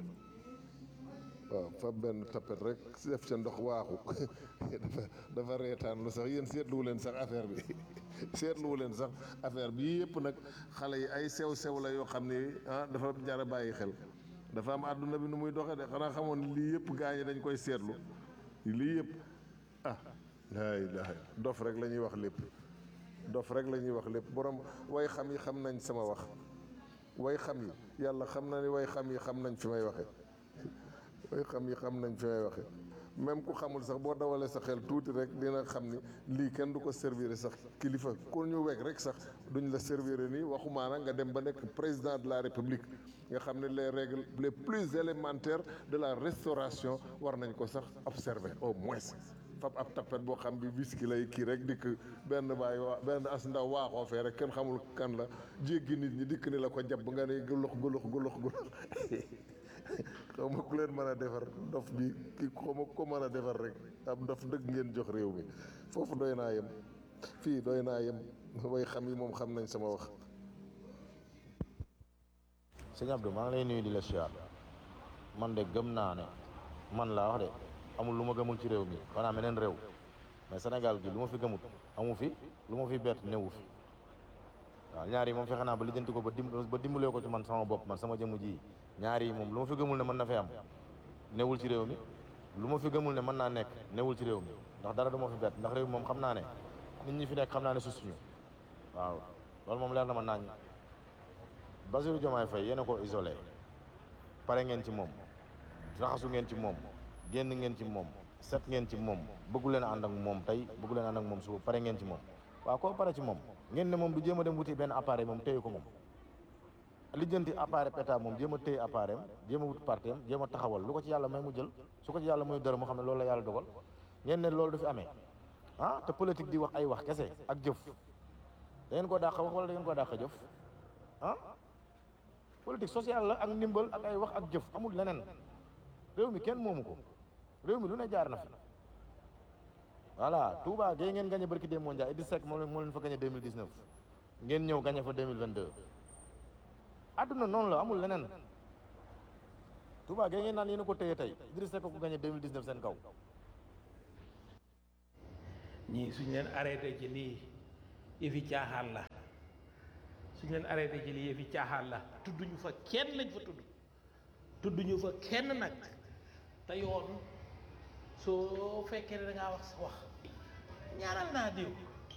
waaw fa benn tapet rek def ca ndox waaxu dafa dafa reetaan lu sax yéen seetluwu leen sax affaire bi seetluwu leen sax affaire bi yii yëpp nag xale yi ay sew sew la yoo xam ne ah dafa jar a bàyyi xel dafa am àdduna bi nu muy doxee de xanaa xamoon lii yëpp gaañi dañ koy seetlu lii yëpp ah laa ilaaha dof rek la ñuy wax lépp dof rek la ñuy wax lépp borom way xam yi xam nañ sama wax way xam yi yàlla xam na ni way xam yi xam nañ fi may waxe way xam yi xam nañ fi may waxe même ku xamul sax boo dawalee sa xel tuuti rek dina xam ni lii kenn du ko servir sax kilifa ku ñu weg rek sax duñ la servir nii waxumaana nga dem ba nekk président de la république nga xam ne les règles les plus élémentaires de la restauration war nañ ko sax observer au moins fab ab tapet boo xam bi whisky lay kii rek dikk benn baay waa benn as ndaw waaxoo fee rek kenn xamul kan la jéggi nit ñi dikk ni la ko jàpp nga ne gulux gulux gulux gulux xaw ma ku leen mën a defar dof bi ki xaw ma ko mën a defar rek ab dof dëgg ngeen jox réew mi foofu doy naa yem fii doy naa yem way xam yi moom xam nañ sama wax sëñ Abdou maa ngi lay nuyu di la siyaar man de gëm naa ne man laa wax de amul lu ma gëmul ci réew mi xanaa meneen réew mais Sénégal gi lu ma fi gëmut amu fi lu ma fi bett newu fi waaw ñaar yi moom fexe naa ba lijjanti ko ba dim ba dimbalee ko ci man sama bopp man sama jëmu ji ñaar yi moom lu ma fi gëmul ne mën na fi am newul ci réew mi lu ma fi gëmul ne mën naa nekk newul ci réew mi ndax dara du ma fi bett ndax réew mi moom xam naa ne nit ñi fi nekk xam naa ne susuñu waaw loolu moom leer na ma naañ Bassirou Diomaye Faye yéen a ko isolé pare ngeen ci moom raxasu ngeen ci moom génn ngeen ci moom set ngeen ci moom bëggu leen a ànd ak moom tey bëggu leen a ànd ak moom suba pare ngeen ci moom waaw koo pare ci moom ngeen ne moom du jéem a dem wuti benn appareil moom téye ko moom lijjanti appareil pétard moom jéem a téye appareil am jéem a wut parti am jéem a taxawal lu ko ci yàlla may mu jël su ko ci yàlla muy dara mu xam ne loolu la yàlla dogal ngeen ne loolu du fi amee ah te politique di wax ay wax kese ak jëf da ngeen koo dàq wax wala da ngeen koo dàq jëf ah politique sociale la ak ndimbal ak ay wax ak jëf amul leneen réew mi kenn moomu ko réew mi lu ne jaar na fi voilà Touba gée ngeen gagné barki démb Ndiaye Idrissa Seck moo leen moo leen fa gagné 2019 ngeen ñëw gagné fa 2022 àdduna noonu la amul leneen Touba gée ngeen naan yéen a ko téye tey Idrissa Seck ko gagné 2019 seen kaw ñii suñ leen arrêté ci lii yëfi caaxaan la suñ leen arrêté ci lii yëfi caaxaan la tudduñu fa kenn lañ fa tudd tudduñu fa kenn nag te yoon soo fekkee ne da ngaa wax sa wax ñaanal naa diw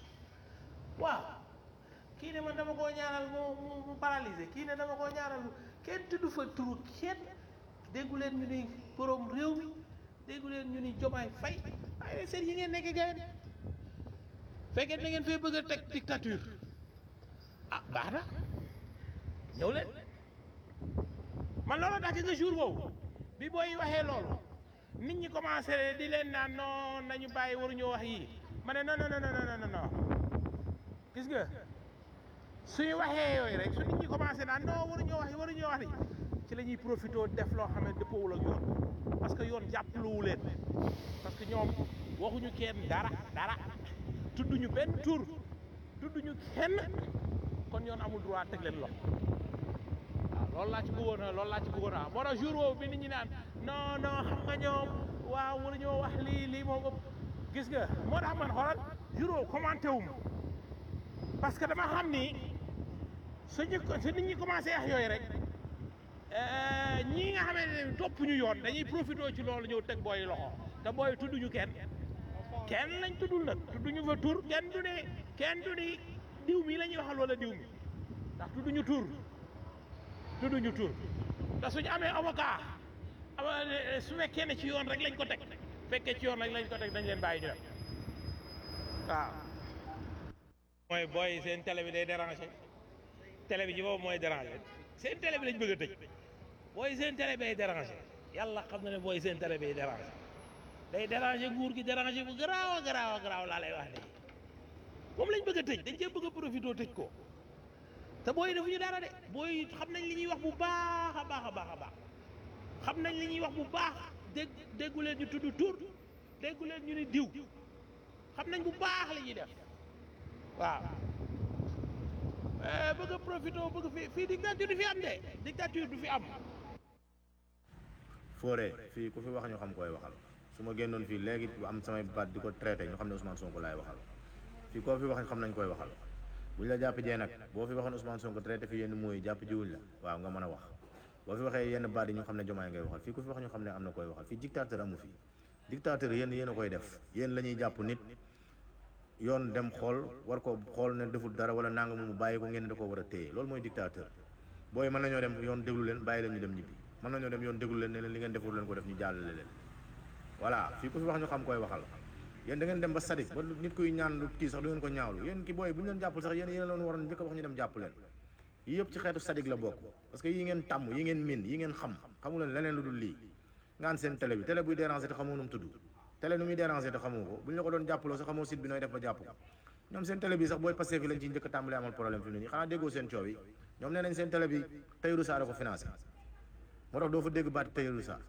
waaw kii ne man dama koo ñaanal mu mu mu paralysé kii ne dama koo ñaanal mu kenn tudd fa turu kenn déggu leen ñu ni borom réew mi déggu leen ñu ni jomaay fay waaye seen yi ngeen nekk gars yi fekkee da ngeen fee bëgg a teg dictature ah baax na ñëw leen man loolu tax nga jour boobu bi booy waxee loolu nit ñi commencé di leen naan non nañu bàyyi waruñoo wax yii ma ne non non non non non non gis nga suñu waxee yooyu rek su nit ñi commencé naan non waruñoo wax yi waruñoo wax yi ci la ñuy profité def loo xam ne dëppoowul ak yoon parce que yoon jàppaluwu leen parce que ñoom waxuñu kenn dara dara tudduñu benn tur tudduñu kenn kon yoon amul droit teg leen loxo waaw loolu laa ci bëggoon a loolu laa ci bëggoon a moo tax jour boobu bi nit ñi naan non non xam nga ñoom waaw waruñoo wax lii lii moom ëpp gis nga moo tax man xoolal jour boobu commenté wu ma parce que dama xam ni suñu su nit ñi commencé wax yooyu rek ñii nga xamante ne topp ñu yoon dañuy profité ci loolu ñëw teg booy loxo te booy tudduñu kenn kenn lañ tuddul nag tudduñu fa tur kenn du ne kenn du ni diw mi la ñuy waxal wala diw mi ndax tudduñu tur tudduñu tur te suñu amee avocat ama- su fekkee ne ci yoon rek lañ ko teg fekkee ci yoon rek lañ ko teg dañ leen bàyyi ñu dem waaw mooy booy seen télé bi day déranger télé bi ci boobu mooy déranger seen télé bi lañ bëgg a tëj booy seen télé bi day déranger yàlla xam na ne booy seen télé bi day déranger day déranger nguur gi déranger bu garaaw a garaaw a garaaw laa lay wax nii moom lañ bëgg a tëj dañ cee bëgg a profité tëj ko te booy defuñu dara de booy xam nañ li ñuy wax bu baax a baax a baax a baax xam nañ li ñuy wax bu baax dégg déggu leen ñu tudd tur déggu leen ñu ni diw xam nañ bu baax li ñuy def waaw Eh, bëgg a profité bëgg fi fii dictature du fi am de dictature du fi am Fodé fii ku fi wax ñu xam koy waxal su ma génnoon fii léegi am samay baat di ko traité ñu xam ne Ousmane Sonko laay waxal fii koo fi wax xam nañ koy waxal buñ la jàpp jee nag boo fi waxoon Ousmane Sonko traité fi yenn mooy jàpp jiwuñ la waaw nga mën a wax boo fi waxee yenn baat yi ñu xam ne jomaay ngay waxal fii ku fi wax ñu xam ne am na koy waxal fii dictateur amu fi dictateur yéen yéen a koy def yéen la ñuy jàpp nit yoon dem xool war ko xool ne deful dara wala nanga mu bàyyi ko ngeen da ko war a téye loolu mooy dictateur booy mën nañoo dem yoon déglu leen bàyyi leen ñu dem ñibbi mën nañoo dem yoon déglu leen ne leen li ngeen deful leen ko def ñu jàllale leen voilà fii ku fi wax ñu xam koy waxal yéen da ngeen dem ba sadik ba nit kuy ñaan lu kii sax du ngeen ko ñaawlu yéen ki booy bu ñu leen jàppul sax yéen yéen loon waroon njëkk a wax ñu dem jàpp leen yi yëpp ci xeetu sadik la bokk parce que yi ngeen tàmm yi ngeen min yi ngeen xam xamu leen leneen lu dul lii ngaan seen télé bi télé buy déranger te xamoo nu mu tudd télé nu muy déranger te xamoo ko bu ñu la ko doon jàppaloo sax xamoo site bi nooy def ba jàpp ko ñoom seen télé bi sax booy passé fi lañ ci njëkk a tàmbalee amal problème fi mu ne nii xanaa déggoo seen coow yi ñoom nee nañ seen télé bi Tahirou Sarr a ko financé moo tax doo fa dégg baati Tahirou Sarr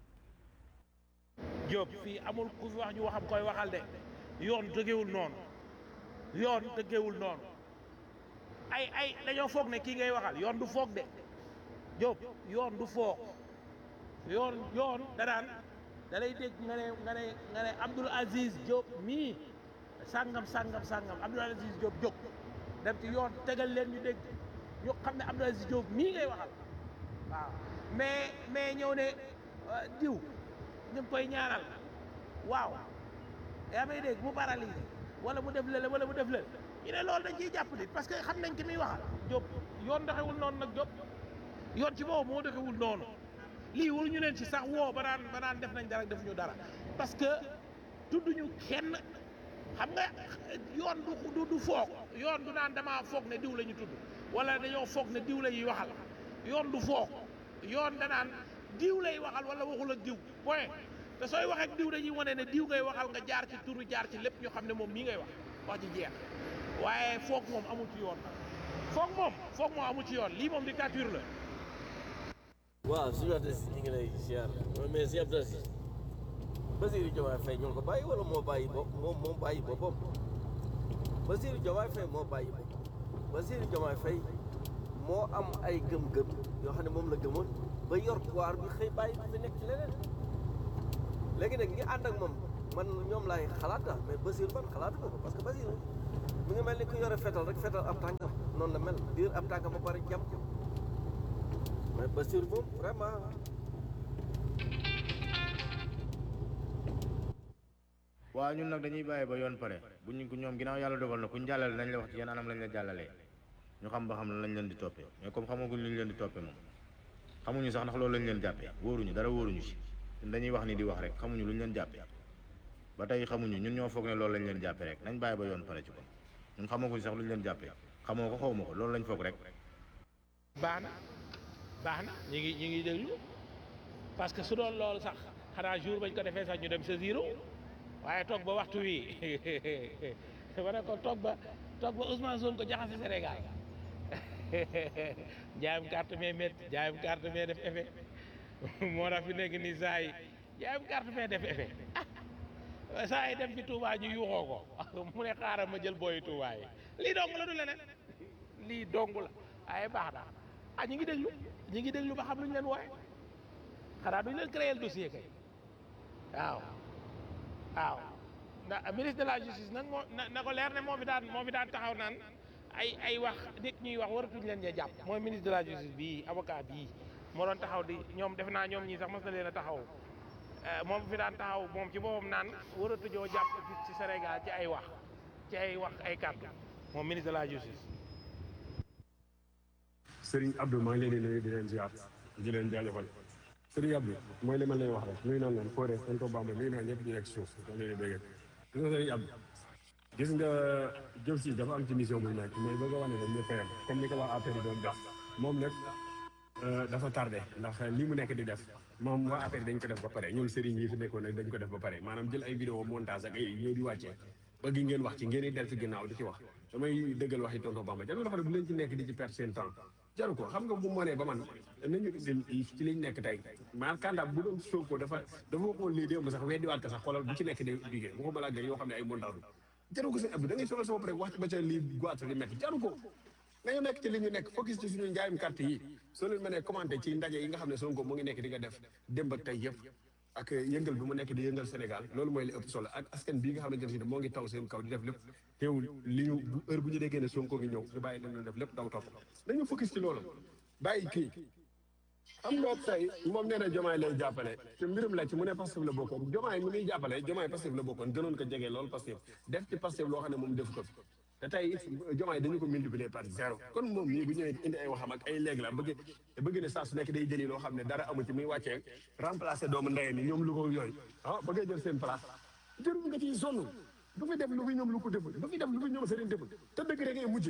Diop fii amul ku fi wax ñu waxam koy waxal de yoon tëggewul noonu yoon tëggewul noonu ay ay dañoo foog ne kii ngay waxal yoon du foog de Diop yoon du foog yoon yoon danaan da lay dégg nga ne nga ne nga ne Abdoul Aziz Diop mii sàngam sàngam sàngam Abdoul Aziz Diop jóg dem ci yoon tegal leen ñu dégg ñu xam ne Abdoul Aziz Diop mii ngay waxal waaw mais mais ñëw ne euh, diw ñu ngi koy ñaanal waaw yaa may dégg mu paralysé wala mu def lële wala mu def lële ñu ne loolu dañ ciy jàpp nit parce que xam nañ ki muy waxal Diop yoon doxewul noonu nag Diop yoon ci boobu moo doxewul noonu lii waruñu leen ci sax woo ba naan ba naan def nañ dara defuñu dara parce que tudduñu kenn xam nga yoon du du du foog yoon du naan damaa foog ne diw la ñu tudd wala dañoo foog ne diw la ñuy waxal yoon du foog yoon danaan diw lay waxal wala waxul ak diw point te sooy wax ak diw dañuy wane ne diw ngay waxal nga jaar ci turu jaar ci lépp ñu xam ne moom mii ngay wax wax ci jeex waaye foog moom amul ci yoon foog moom foog moom amul ci yoon lii moom dictature la waaw suñu waxtaan si ñu ngi lay ziar mais si Abdou Aziz Bassirou Diomaye Faye ñoo ko bàyyi wala moo bàyyi bopp moom moo bàyyi boppam Bassirou Diomaye Faye moo bàyyi boppam Bassirou Diomaye Faye moo am ay gëm-gëm yoo xam ne moom la gëmoon ba yor pouvoir bi xëy bàyyi fi nekk ci leneen léegi nag ñi ànd ak moom man ñoom laay xalaata mais Basir man xalaatu ko parce que Basir mi ngi mel ni ku yore fetal rek fetal ab tànkam noonu la mel diir ab tànkam ba pare jam mais Basir moom vraiment waaw ñun nag dañuy bàyyi ba yoon pare bu ñu ko ñoom ginnaaw yàlla dogal na ku ñu jàllale nañ la wax ci yan anam lañ la jàllalee ñu xam ba xam lan lañ leen di toppee mais comme xamaguñ lu ñu leen di toppee moom xamuñu sax ndax loolu lañ leen jàppee wóoruñu dara wóoruñu si ñun dañuy wax ni di wax rek xamuñu lu ñu leen jàppee ba tey xamuñu ñun ñoo foog ne loolu lañ leen jàppee rek nañ bàyyi ba yoon pare ci ko ñun xamaguñ sax lu ñu leen jàppee xamoo ko xaw ma ko loolu lañ foog rek baax na baax na ñu ngi ñu ngi déglu parce que su doon loolu sax xanaa jour bañ ko defee sax ñu dem sa zéro waaye toog ba waxtu wi ma ne ko toog ba toog ba Ousmane Sonko jaxase Sénégal jaayam carte mais métti jaayam carte mais def effet moo tax fi nekk nii saa yi jaayam carte mais def effet ah saa yi dem fi Touba ñu yuuxoo ko mu ne xaaral ma jël booyu Touba yi lii dong la du leneen lii dong la waaye baax na ah ñu ngi déglu ñu ngi déglu ba xam lu ñu leen wooye xanaa duñu leen créer dossier kay waaw waaw ndax ministre de la justice nag moo na na ko leer ne moo fi daan moo fi daan taxaw naan ay ay wax nit ñuy wax waratuñ leen ja jàpp mooy ministre de la justice bii avocat bii moo doon taxaw di ñoom def naa ñoom ñii sax mos na leen a taxaw moom fi daan taxaw moom ci boppam naan waratuñoo jàpp fii ci Sénégal ci ay wax ci ay wax ay kàddu moom ministre de la justice. Serigne Abdou maa ngi leen di nuyu di leen ziar di leen jaajëfal Serigne Abdou mooy li ma leen wax rek nuyu naa leen Fodé Tonton Bamba nuyu naa ñëpp ñu nekk suuf da leen di dégg gis nga Serigne Abdou gis nga jëf si dafa am ci mission bu nekk mais bëgg a wane ne ñëpp a yem comme ni ko waa APR doon def moom nag dafa tardé ndax li mu nekk di def moom waa APR dañ ko def ba pare ñun Serigne yi fi nekkoon nag dañ ko def ba pare maanaam jël ay vidéo montage ak ay ñëw di wàccee bëgg ngeen wax ci ngeen di del ci ginnaaw di ci wax damay dëggal waxi Tonton Bamba jarul dafa ne bu leen ci nekk di ci perdre seen temps jaru ko xam nga bu mënee ba man nañu indil ci liñ nekk tey maanaam kandaam bu doon Sonko dafa dafa waxoon lii démb sax weddiwaat ko sax xoolal bu ci nekk di liggéey waxuma la ak yoo xam ne ay montage jaru ko seen abdu da ngay solo sa bopp rek wax ba ca lii goitre li métti jaru ko nañu nekk ci li ñu nekk focus ci suñu njaayum carte yi soo leen mënee commenté ci ndaje yi nga xam ne Sonko mu ngi nekk di nga def démb ak tey yëpp ak yëngal bi mu nekk di yëngal Sénégal loolu mooy li ëpp solo ak askan bii nga xam ne moo ngi taw seen kaw di def lépp teewul li ñu heure bu ñu déggee ne Sonko ngi ñëw ñu bàyyi leen def lépp daw topp nañu focus ci loolu bàyyi kii xam nga tey moom nee na jomaay lay jàppale te mbirum la ci mu ne Pastef la bokkoon jomaay mi muy jàppale jomaay Pastef la bokkoon gënoon ko jege loolu Pastef def ci Pastef loo xam ne moom def ko fi te tey jomaay dañu ko multiplier par zéro kon moom mii bu ñëwee indi ay waxam ak ay léegi la bëgg bëgg ne saa su nekk day jëli loo xam ne dara amu ci muy wàccee remplacer doomu ndeyam ni ñoom lu ko yooyu ah bëggee jël seen place jërul nga ciy sonn du fi def lu fi ñoom lu ko deful du fi def lu fi ñoom seen deful te dëgg rek ngay mujj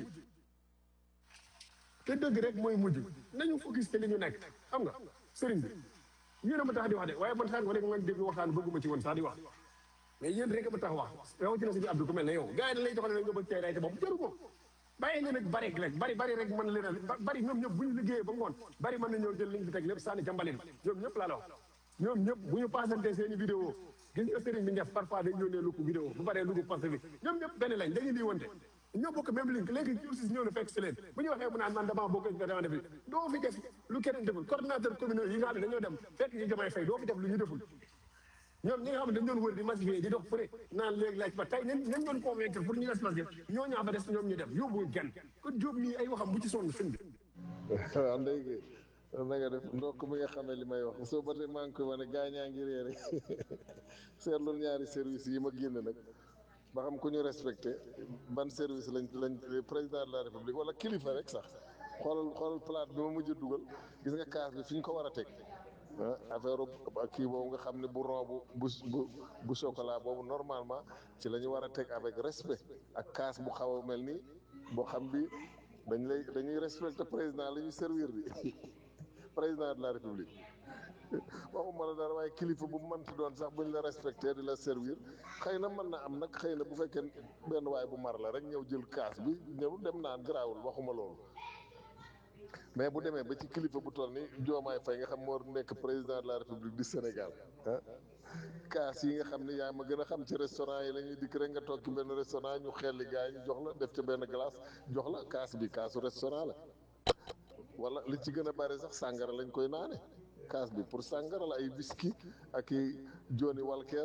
te dëgg rek mooy mujj nañu focus ci li ñu nekk xam nga sëriñ bi yéen a ma tax di wax de waaye man sànq rek man dégg waxtaan bëgguma ci woon sax di wax mais yéen rek a ma tax wax rawatina si Abdou ku mel ne yow gars yi dañ lay joxoon ne nga bëgg cee rayte bopp jaru ko bàyyi leen ak bari rek bari bari rek mën leen a bari ñoom ñëpp bu ñu liggéeyee ba ngoon bari mën na ñëw jël liñ fi teg lépp sànni ca mbalit ñoom ñëpp laa la wax ñoom ñëpp bu ñu paasante seen i vidéo gis nga sëriñ bi def parfois dañ yónnee lu ko vidéo bu paree lu ko poste bi ñoom ñëpp benn lañ dañuy lii wante ñoo bokk même link léegi justice ñëw na fekk si leen bu ñu waxee mu naan man damaa bokk nga dama def doo fi def lu keneen deful coordinateur communal yi nga xam ne dañoo dem fekk ñu jamay fay doo fi def lu ñu deful ñoom ñi nga xam ne dañ doon wër di massifier di dox fu ne naan léegi laaj ba tey nañ nañ doon convaincre pour ñu respecté ñoo ñaa fa des ñoom ñu dem yóbbu genn kon Jóob mii ay waxam bu ci sonn sëñ bi waaw ndey na nga def ndokk mi nga xam ne li may wax soo ba tey maa ngi koy wane gaa ñaa ngi réere seetlu ñaari service yi ma génn nag ba xam ku ñu respecté ban service lañ lañ président de la république wala kilifa rek sax xoolal xoolal plate bi ma mujj a dugal gis nga kaas bi fi ñu ko war a teg ah affaire kii boobu nga xam ne bu ron bu bu bu bu chocolat boobu normalement ci la ñu war a teg avec respect ak kaas bu xaw a mel ni boo xam bi dañ lay dañuy respecté président la ñuy servir bi président de la république waxuma la dara waaye kilifa bu mënti doon sax buñ la respecté di la servir xëy na mën na am nag xëy na bu fekkee benn waay bu mar la rek ñëw jël kaas bi ñëw dem naan garaawul waxuma loolu mais bu demee ba ci kilifa bu toll ni Diomaye Faye nga xam moo nekk président de la république du Sénégal ah kaas yi nga xam ne yaa ma gën a xam ci restaurant yi la ñuy dikk rek nga toog ci benn restaurant ñu xelli gars yi ñu jox la def ci benn glace jox la kaas bi kaasu restaurant la wala li ci gën a bari sax sàngara lañ koy naane kaas bi pour sàngara la ay whisky ak i Johnny Walker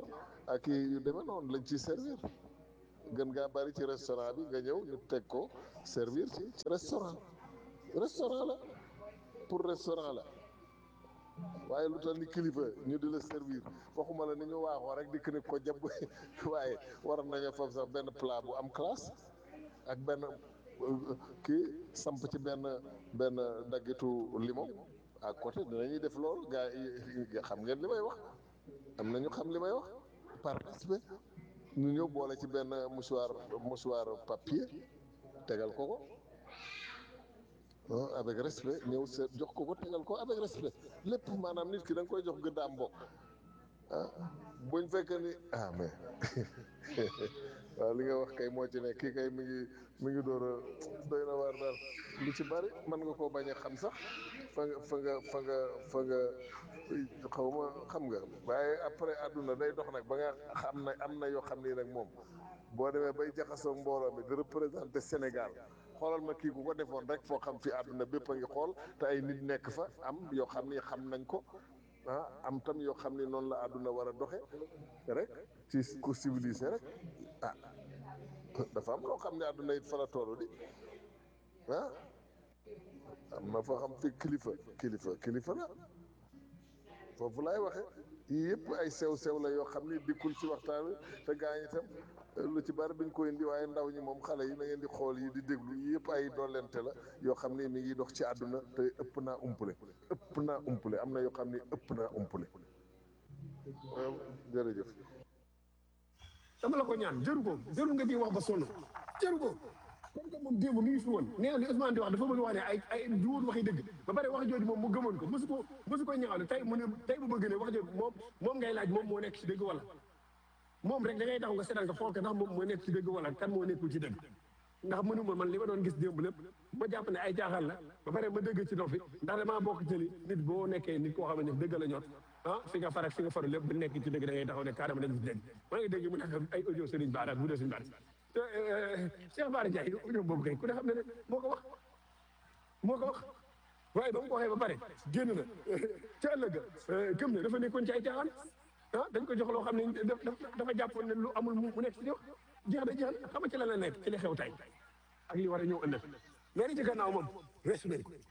ak i yu demee noonu lañ ciy servir gën ngaa bari ci restaurant bi nga ñëw ñu teg ko servir ci ci restaurant restaurant la pour restaurant la waaye lu tal ni kilifa ñu di la servir waxuma la ni ñu waaxoo rek dikk ni ko jàpp waaye waroon nañoo foofu sax benn plat bu am classe ak benn euh, kii samp ci benn benn daggitu limon à côté dinañuy def loolu gaa yi xam ngeen li may wax am na ñu xam li may wax par respect ñu ñëw boole ci benn mouchoir mouchoir papier tegal ko ko ah avec respect ñëw seet jox ko ko tegal ko avec respect lépp maanaam nit ki da nga koy jox gëddaam bokk ah buñ fekkee ni ah mais waaw li nga wax kay moo ci ne kii kay mi ngi mi ngi door a doy na waar daal lu ci bari mën nga koo bañ a xam sax fa nga fa nga fa nga fa nga xaw ma xam nga waaye après àdduna day dox nag ba nga xam na am na yoo xam ni nag moom boo demee bay jaxasoo mbooloo mi di représenté Sénégal xoolal ma kii ku ko defoon rek foo xam fi àdduna bépp a ngi xool te ay nit nekk fa am yoo xam ni xam nañ ko ah am tam yoo xam ni noonu la àdduna war a doxe rek ci ku civilisé rek ah dafa am loo xam ne àdduna it fa la toolu di ah am na foo xam fi kilifa kilifa kilifa la foofu laay waxe yii yëpp ay sew sew la yoo xam ni dikkul ci waxtaan wi te gaa ñi itam lu ci bari duñ ko indi waaye ndaw ñi moom xale yi na ngeen di xool yi di déglu yii yëpp ay dollente la yoo xam ni mi ngi dox ci àdduna te ëpp naa umpule ëpp naa umpule am na yoo xam ni ëpp naa umpule waaw jërëjëf dama la ko ñaan jëru ko jëru nga di wax ba sonn jëru ko comme que moom démb mi ngi fi woon nee na li Ousmane di wax dafa bëgg wax ne ay ay du woon waxi dëgg ba pare wax jooju moom mu gëmoon ko mosu ko mosu ko ñaawle tey mu ne tey bu bëgg ne wax jooju moom moom ngay laaj moom moo nekk ci dëgg wala moom rek da ngay taxaw nga seetaan nga xool ko ndax moom moo nekk ci dëgg wala kan moo nekkul ci dëgg ndax mënuma man li ma doon gis démb lépp ma jàpp ne ay caaxaan la ba pare ma dëgg ci noppi ndax damaa bokk ci li nit boo nekkee nit koo xam ne dëgg la ñor ah fi nga far ak fi nga faru lépp bu nekk ci dëgg da ngay taxaw ne carrément dañu ci dëgg maa ngi dégg mu nekk ay audio Serigne Bara bu dee Serigne Bara te Cheikh Bara Ndiaye audio boobu kay ku ne xam ne ne moo ko wax moo ko wax waaye ba mu ko waxee ba pare génn na ca ëllëg gëm ne dafa nekkoon ci ay caaxaan ah dañ ko jox loo xam ne dafa jàppoon ne lu amul mu nekk ci yow jeex na jeex na xam nga ci la la nekk ci li xew tey ak li war a ñëw ëllëg mais li ci gannaaw moom rees nañ ko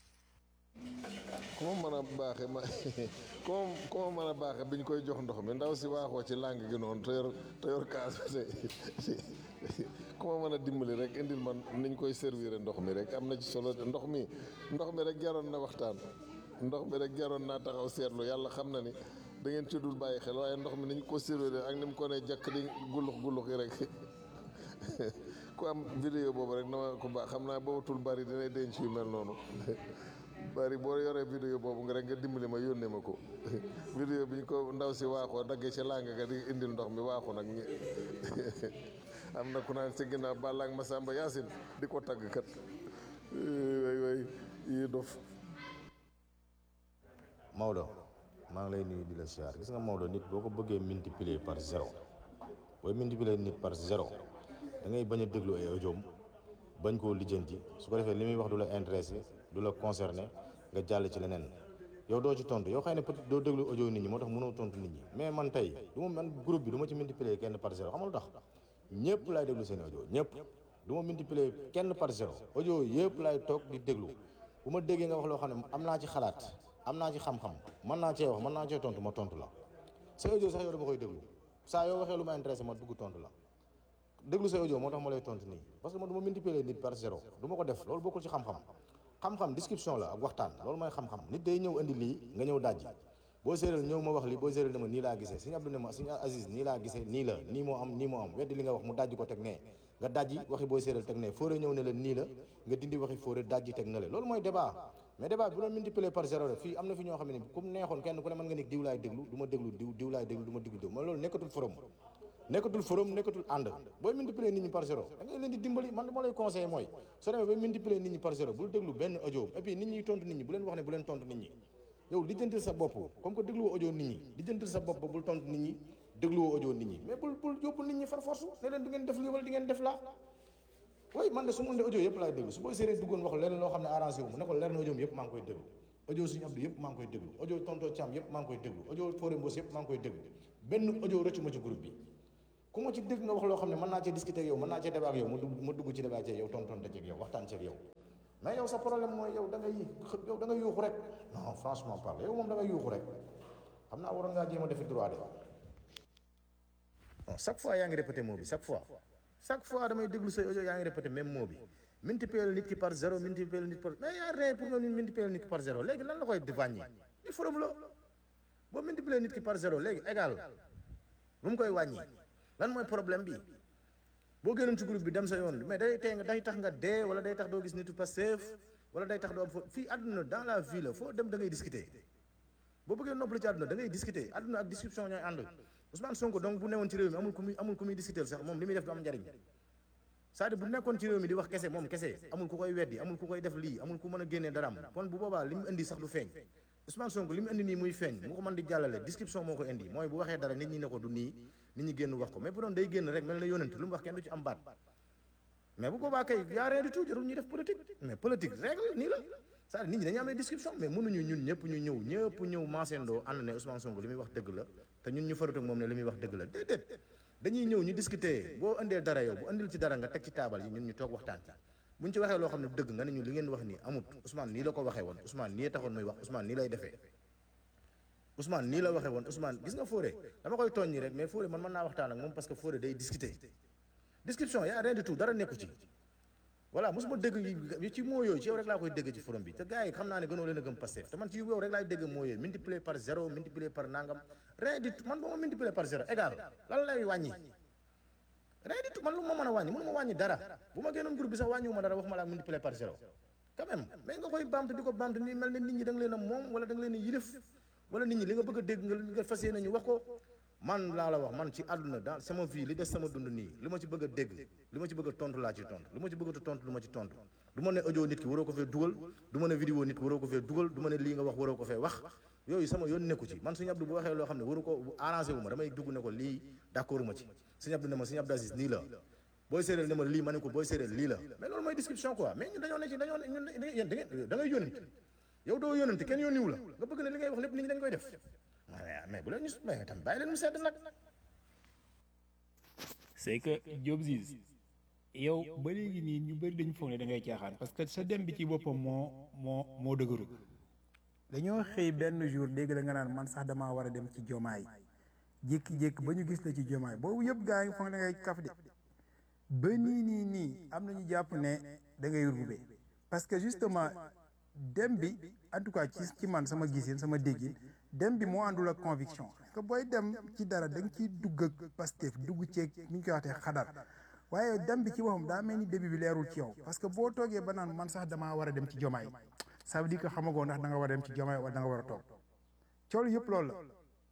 ku ma mën a baaxe ma ku ma ku ma mën a baaxe bi ñu koy jox ndox mi ndaw si waaxoo ci làng gi noonu te yor te yor kaas bi te ku ma mën a dimbali rek indil man niñ koy servir ndox mi rek am na ci solo ndox mi ndox mi rek jaroon na waxtaan ndox mi rek jaroon naa taxaw seetlu yàlla xam na ni da ngeen ci dul bàyyi xel waaye ndox mi ni ñu ko servir ak ni mu ko ne jàkk di gullux gullux yi rek ku am vidéo boobu rek na ma ko baax xam naa boobatul bari dinay denc yu mel noonu bari boo yoree vidéo boobu nga rek nga dimbali ma yónnee ma ko vidéo bi ñu ko ndaw si waaxoo daggee ci làng ga di indil ndox mi waaxu nag ñi am na ku naan si ginnaaw Balla ak Masamba Yaasin di ko tagg kat way way yi dof Maodo maa ngi lay nuyu di la siyaar gis nga Maodo nit boo ko bëggee multiplier par zéro booy multiplier nit par zéro da ngay bañ a déglu ay audio bañ koo lijjanti su ko defee li muy wax du la intéressé du la concerné nga jàll ci leneen yow doo ci tontu yow xëy na peut-être doo déglu audio nit ñi moo tax mënoo tontu nit ñi mais man tey du ma man groupe bi du ma ci multiplier kenn par zéro xam nga lu tax ñëpp laay déglu seen audio ñëpp du ma multiplier kenn par zéro audio yëpp laay toog di déglu bu ma déggee nga wax loo xam ne am naa ci xalaat am naa ci xam-xam mën naa cee wax mën naa cee tontu ma tontu la sa audio sax yow dama koy déglu saa yoo waxee lu ma intéressé ma dugg tontu la déglu sa audio moo tax ma lay tontu nii parce que man du ma multiplier nit par zéro du ma ko def loolu bokkul ci xam-xam xam-xam discussion la ak waxtaan loolu mooy xam-xam nit day ñëw indi lii nga ñëw dajji boo séeréel ñëw ma wax lii boo séeréel ne ma nii laa gisee suñu Abdou ne ma suñu Aziz nii laa gisee nii la nii moo am nii moo am weddi li nga wax mu dajji ko teg nee nga dajji waxi booy séeréel teg nee fóore ñëw ne la nii la nga dindi waxi fóore dajji teg na le loolu mooy débat mais débat bi bu doon multiplier par zéro rek fii am na fi ñoo xam ne comme neexoon kenn ku ne mën nga ni diw laay déglu du ma déglu diw diw laay déglu du ma déglu diw mais loolu nekkatul forum nekkatul forum nekkatul ànd booy multiplier nit ñi par zéro da ngay leen di dimbali man li ma lay conseillé mooy soo demee bay multiplier nit ñi par zéro bul déglu benn audio et puis nit ñi tontu nit ñi bu leen wax ne bu leen tontu nit ñi yow lijjantil sa bopp comme que dégluwoo audio nit ñi lijjantil sa bopp ba bul tontu nit ñi dégluwoo audio nit ñi mais bul bul yóbbu nit ñi far force ne leen di ngeen def lii wala di ngeen def laa way man de su ma indee audio yëpp laay déglu su booy séeréer duggoon wax leneen loo xam ne arrangé wu mu ne ko leer na audio yëpp maa ngi koy déglu audio suñu Abdou yëpp maa ngi koy déglu audio tonto Thiam yëpp maa ngi koy déglu audio Fodé Mbos yëpp maa ngi koy déglu benn audio rëccu ma ci groupe bi ku ma ci dégg nga wax loo xam ne mën naa cee discuter ak yow mën naa cee débat ak yow ma dugg ma dugg ci débat ci yow tontonte ci ak yow waxtaan ci ak yow mais yow sa problème mooy yow da ngay yow da ngay yuuxu rek non franchement parle yow moom da ngay yuuxu rek xam naa waroon ngaa jéem a defi droit de non chaque fois yaa ngi répété mot bi chaque fois chaque fois damay déglu say audio yaa ngi répété même mot bi multiplier nit ki par zéro multiplier nit par mais yaa rien pour nga multiplier nit ki par zéro léegi lan la koy di wàññi il forum la boo multiplier nit ki par zéro léegi égal lu mu koy wàññi lan mooy problème bi boo génnoon ci groupe bi dem sa yoon mais day tey nga day tax nga dee wala day tax doo gis nitu Pastef wala day tax doo am fo fii àdduna dans la vie la foo dem da ngay discuter boo bëggee noppalu ci àdduna da ngay discuter àdduna ak discussion ñooy ànd Ousmane Sonko donc bu newoon ci réew mi amul ku muy amul ku muy discuter sax moom li muy def du am njariñ c'est-à-dire bu nekkoon ci réew mi di wax kese moom kese amul ku koy weddi amul ku koy def lii amul ku mën a génnee daraam kon bu boobaa li mu indi sax du feeñ Ousmane Sonko li mu indi nii muy feeñ mu ko mën di jàllale description moo ko indi mooy bu waxee dara nit ñi ne ko du nii nit ñi génn wax ko mais bu doon day génn rek mel na yónent lu mu wax kenn du ci am baat mais bu boobaa kay yaa rien du tout jarul ñuy def politique mais politique règle nii la c'est-à-dire nit ñi dañu am ay description mais mënuñu ñun ñëpp ñu ñëw ñëpp ñëw maasendoo ànd ne Ousmane Sonko li muy wax dëgg la te ñun ñu farut ak moom ne li muy wax dëgg la déedéet dañuy ñëw ñu discuter boo indee dara yow bu indil ci dara nga teg ci taabal yi ñun ñu toog waxtaan ci buñ ci waxee loo xam ne dëgg nga ne ñu li ngeen wax nii amut Ousmane nii la ko waxee woon Ousmane nii taxoon muy wax Ousmane nii lay defee Ousmane nii la waxee woon Ousmane gis nga Fodé dama koy tooñ ñi rek mais Fodé man mën naa waxtaan ak moom parce que Fodé day discuter discussion y a rien du tout dara nekku ci voilà mosuma dégg yi ci moo yooyu ci yow rek laa koy dégg ci forum bi te gars yi xam naa ne gënoo leen a gëm Pastef te man ci yow rek laay dégg moo yooyu multiplier par zéro multiplier par nangam rien du tout man ba ma multiplier par zéro égal lan lay wàññi rien du tout man lu ma mën a wàññi mënu ma wàññi dara bu ma génnoon groupe bi sax wàññiwu ma dara wax ma laa multiplier par zéro quand même mais nga koy baamtu di ko baamtu ni mel ne nit ñi da nga leen a moom wala da nga leen a yilif wala nit ñi li nga bëgg a dégg nga nga fas yéene ñu wax ko man laa la wax man ci àdduna dans sama vie li des sama dund nii li ma ci bëgg a dégg li ma ci bëgg a tontu laa ci tontu li ma ci bëgg a tontu lu ma ci tontu du ma ne audio nit ki waroo ko fee dugal du ma ne vidéo nit ki waroo ko fee dugal du ma ne lii nga wax waroo ko fee wax yooyu sama yoon nekku ci man Sëñ Abdou bu waxee loo xam ne waru ko arrangé wu ma damay dugg ne ko lii d'accord ma ci Sëñ Abdou ne ma Sëñ Abdou Aziz nii la booy séeréer ne ma lii ma ne ko booy séeréer lii la mais loolu mooy description quoi mais ñun dañoo ne ci dañoo ne ñun yéen da ngeen da ngay yónni yow doo yónnante kenn yónniwu la nga bëgg ne li ngay wax lépp nit ñi dañ koy def mais bu leen ñu mais tam bàyyi leen mu sedd nag c'est que Diop Ziz yow ba léegi nii ñu bëri dañu foog ne da ngay caaxaan parce que sa dem bi ci boppam moo moo moo dëgëru dañoo xëy benn jour dégg la nga naan man sax damaa war a dem ci jomaay jékki-jékki ba ñu gis la ci jomaay boobu yëpp gaa ngi foog ne da ngay kaf de ba nii nii nii am nañu jàpp ne da ngay rube parce que justement dem bi en tout cas ci ci man sama gisin sama déggin dem bi moo àndul ak conviction parce que booy dem ci dara da nga ciy dugg ak Pastef dugg ceeg ni ñu koy waxtee xadar waaye dem bi ci boppam daa mel ni début bi leerul ci yow parce que boo toogee ba naan man sax damaa war a dem ci jomaay ça veut dire que xamagoo ndax da nga war a dem ci jomaay wala da nga war a toog coolu yëpp loolu la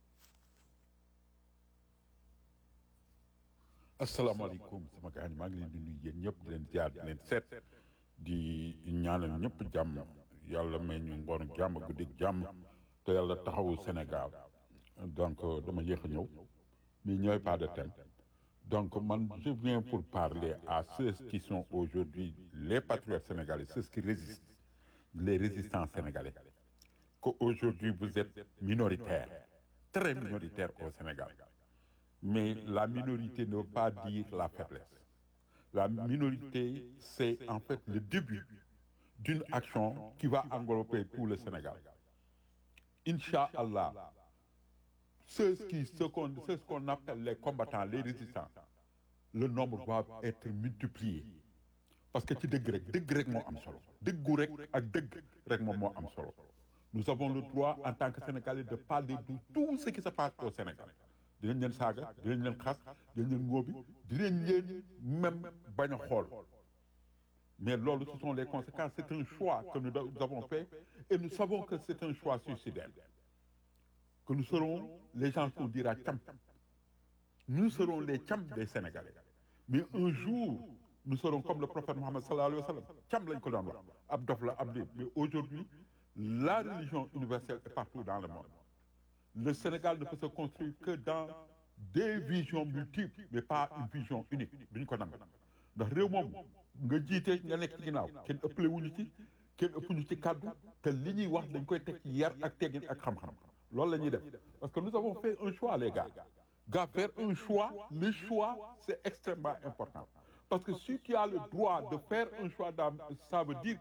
asalaamaaleykum sama gars yi maa ngi leen di nuyu yéen ñëpp di leen ziar di leen seet di ñaanal ñëpp jàmm yàlla may ñu ngoonu jàmm guddig jàmm te yàlla taxawu Sénégal donc dama yéex a ñëw mais ñooy pas de thème donc man je viens pour parler à ceux qui sont aujourd'hui les patriotes sénégalais ceux qui résistent les résistants sénégalais qu'aujourd'hui vous êtes minoritaires très minoritaires au Sénégal mais la minorité ne veut pas dire la faiblesse. La minorité, c'est en fait le début d'une action qui va englober tout le Sénégal. Inch'Allah, ceux qui, ce qu'on ce qu'on appelle les combattants, les résistants, le nombre va être multiplié. Parce que ci dëgg rek dëgg rek moo am solo dëggu rek ak dëgg rek moom moo am solo. Nous avons le droit en tant que Sénégalais de parler de tout ce qui se passe au Sénégal. dinañ leen saaga dinañ leen xas dinañ leen ngóobi dinañ leen même bañ a xool mais loolu ce sont les conséquences c'est un choix que nous avons fait et nous savons que c'est un choix suicidaire que nous serons les gens qu'on dira cam nous serons les cam des Sénégalais mais un jour nous serons comme le prophète Mohammed sallallahu alayhi wa sallam cam lañ ko doon wax ab dof la ab lii mais aujourd'hui la religion universelle est partout dans le monde le Sénégal ne peut se construire que dans des visions multiples mais pas une vision unique duñ ko nangu ndax réew moom nga jiite nga nekk ci ginnaaw kenn ëppale wuñu ci kenn ëppuñu ci kàddu te li ñuy wax dañ koy teg ci yar ak teggin ak xam-xam loolu la ñuy def parce que nous avons fait un choix les gars gars faire un choix le choix c'est extrêmement important parce que si tu as le droit de faire un choix dans- ça veut dire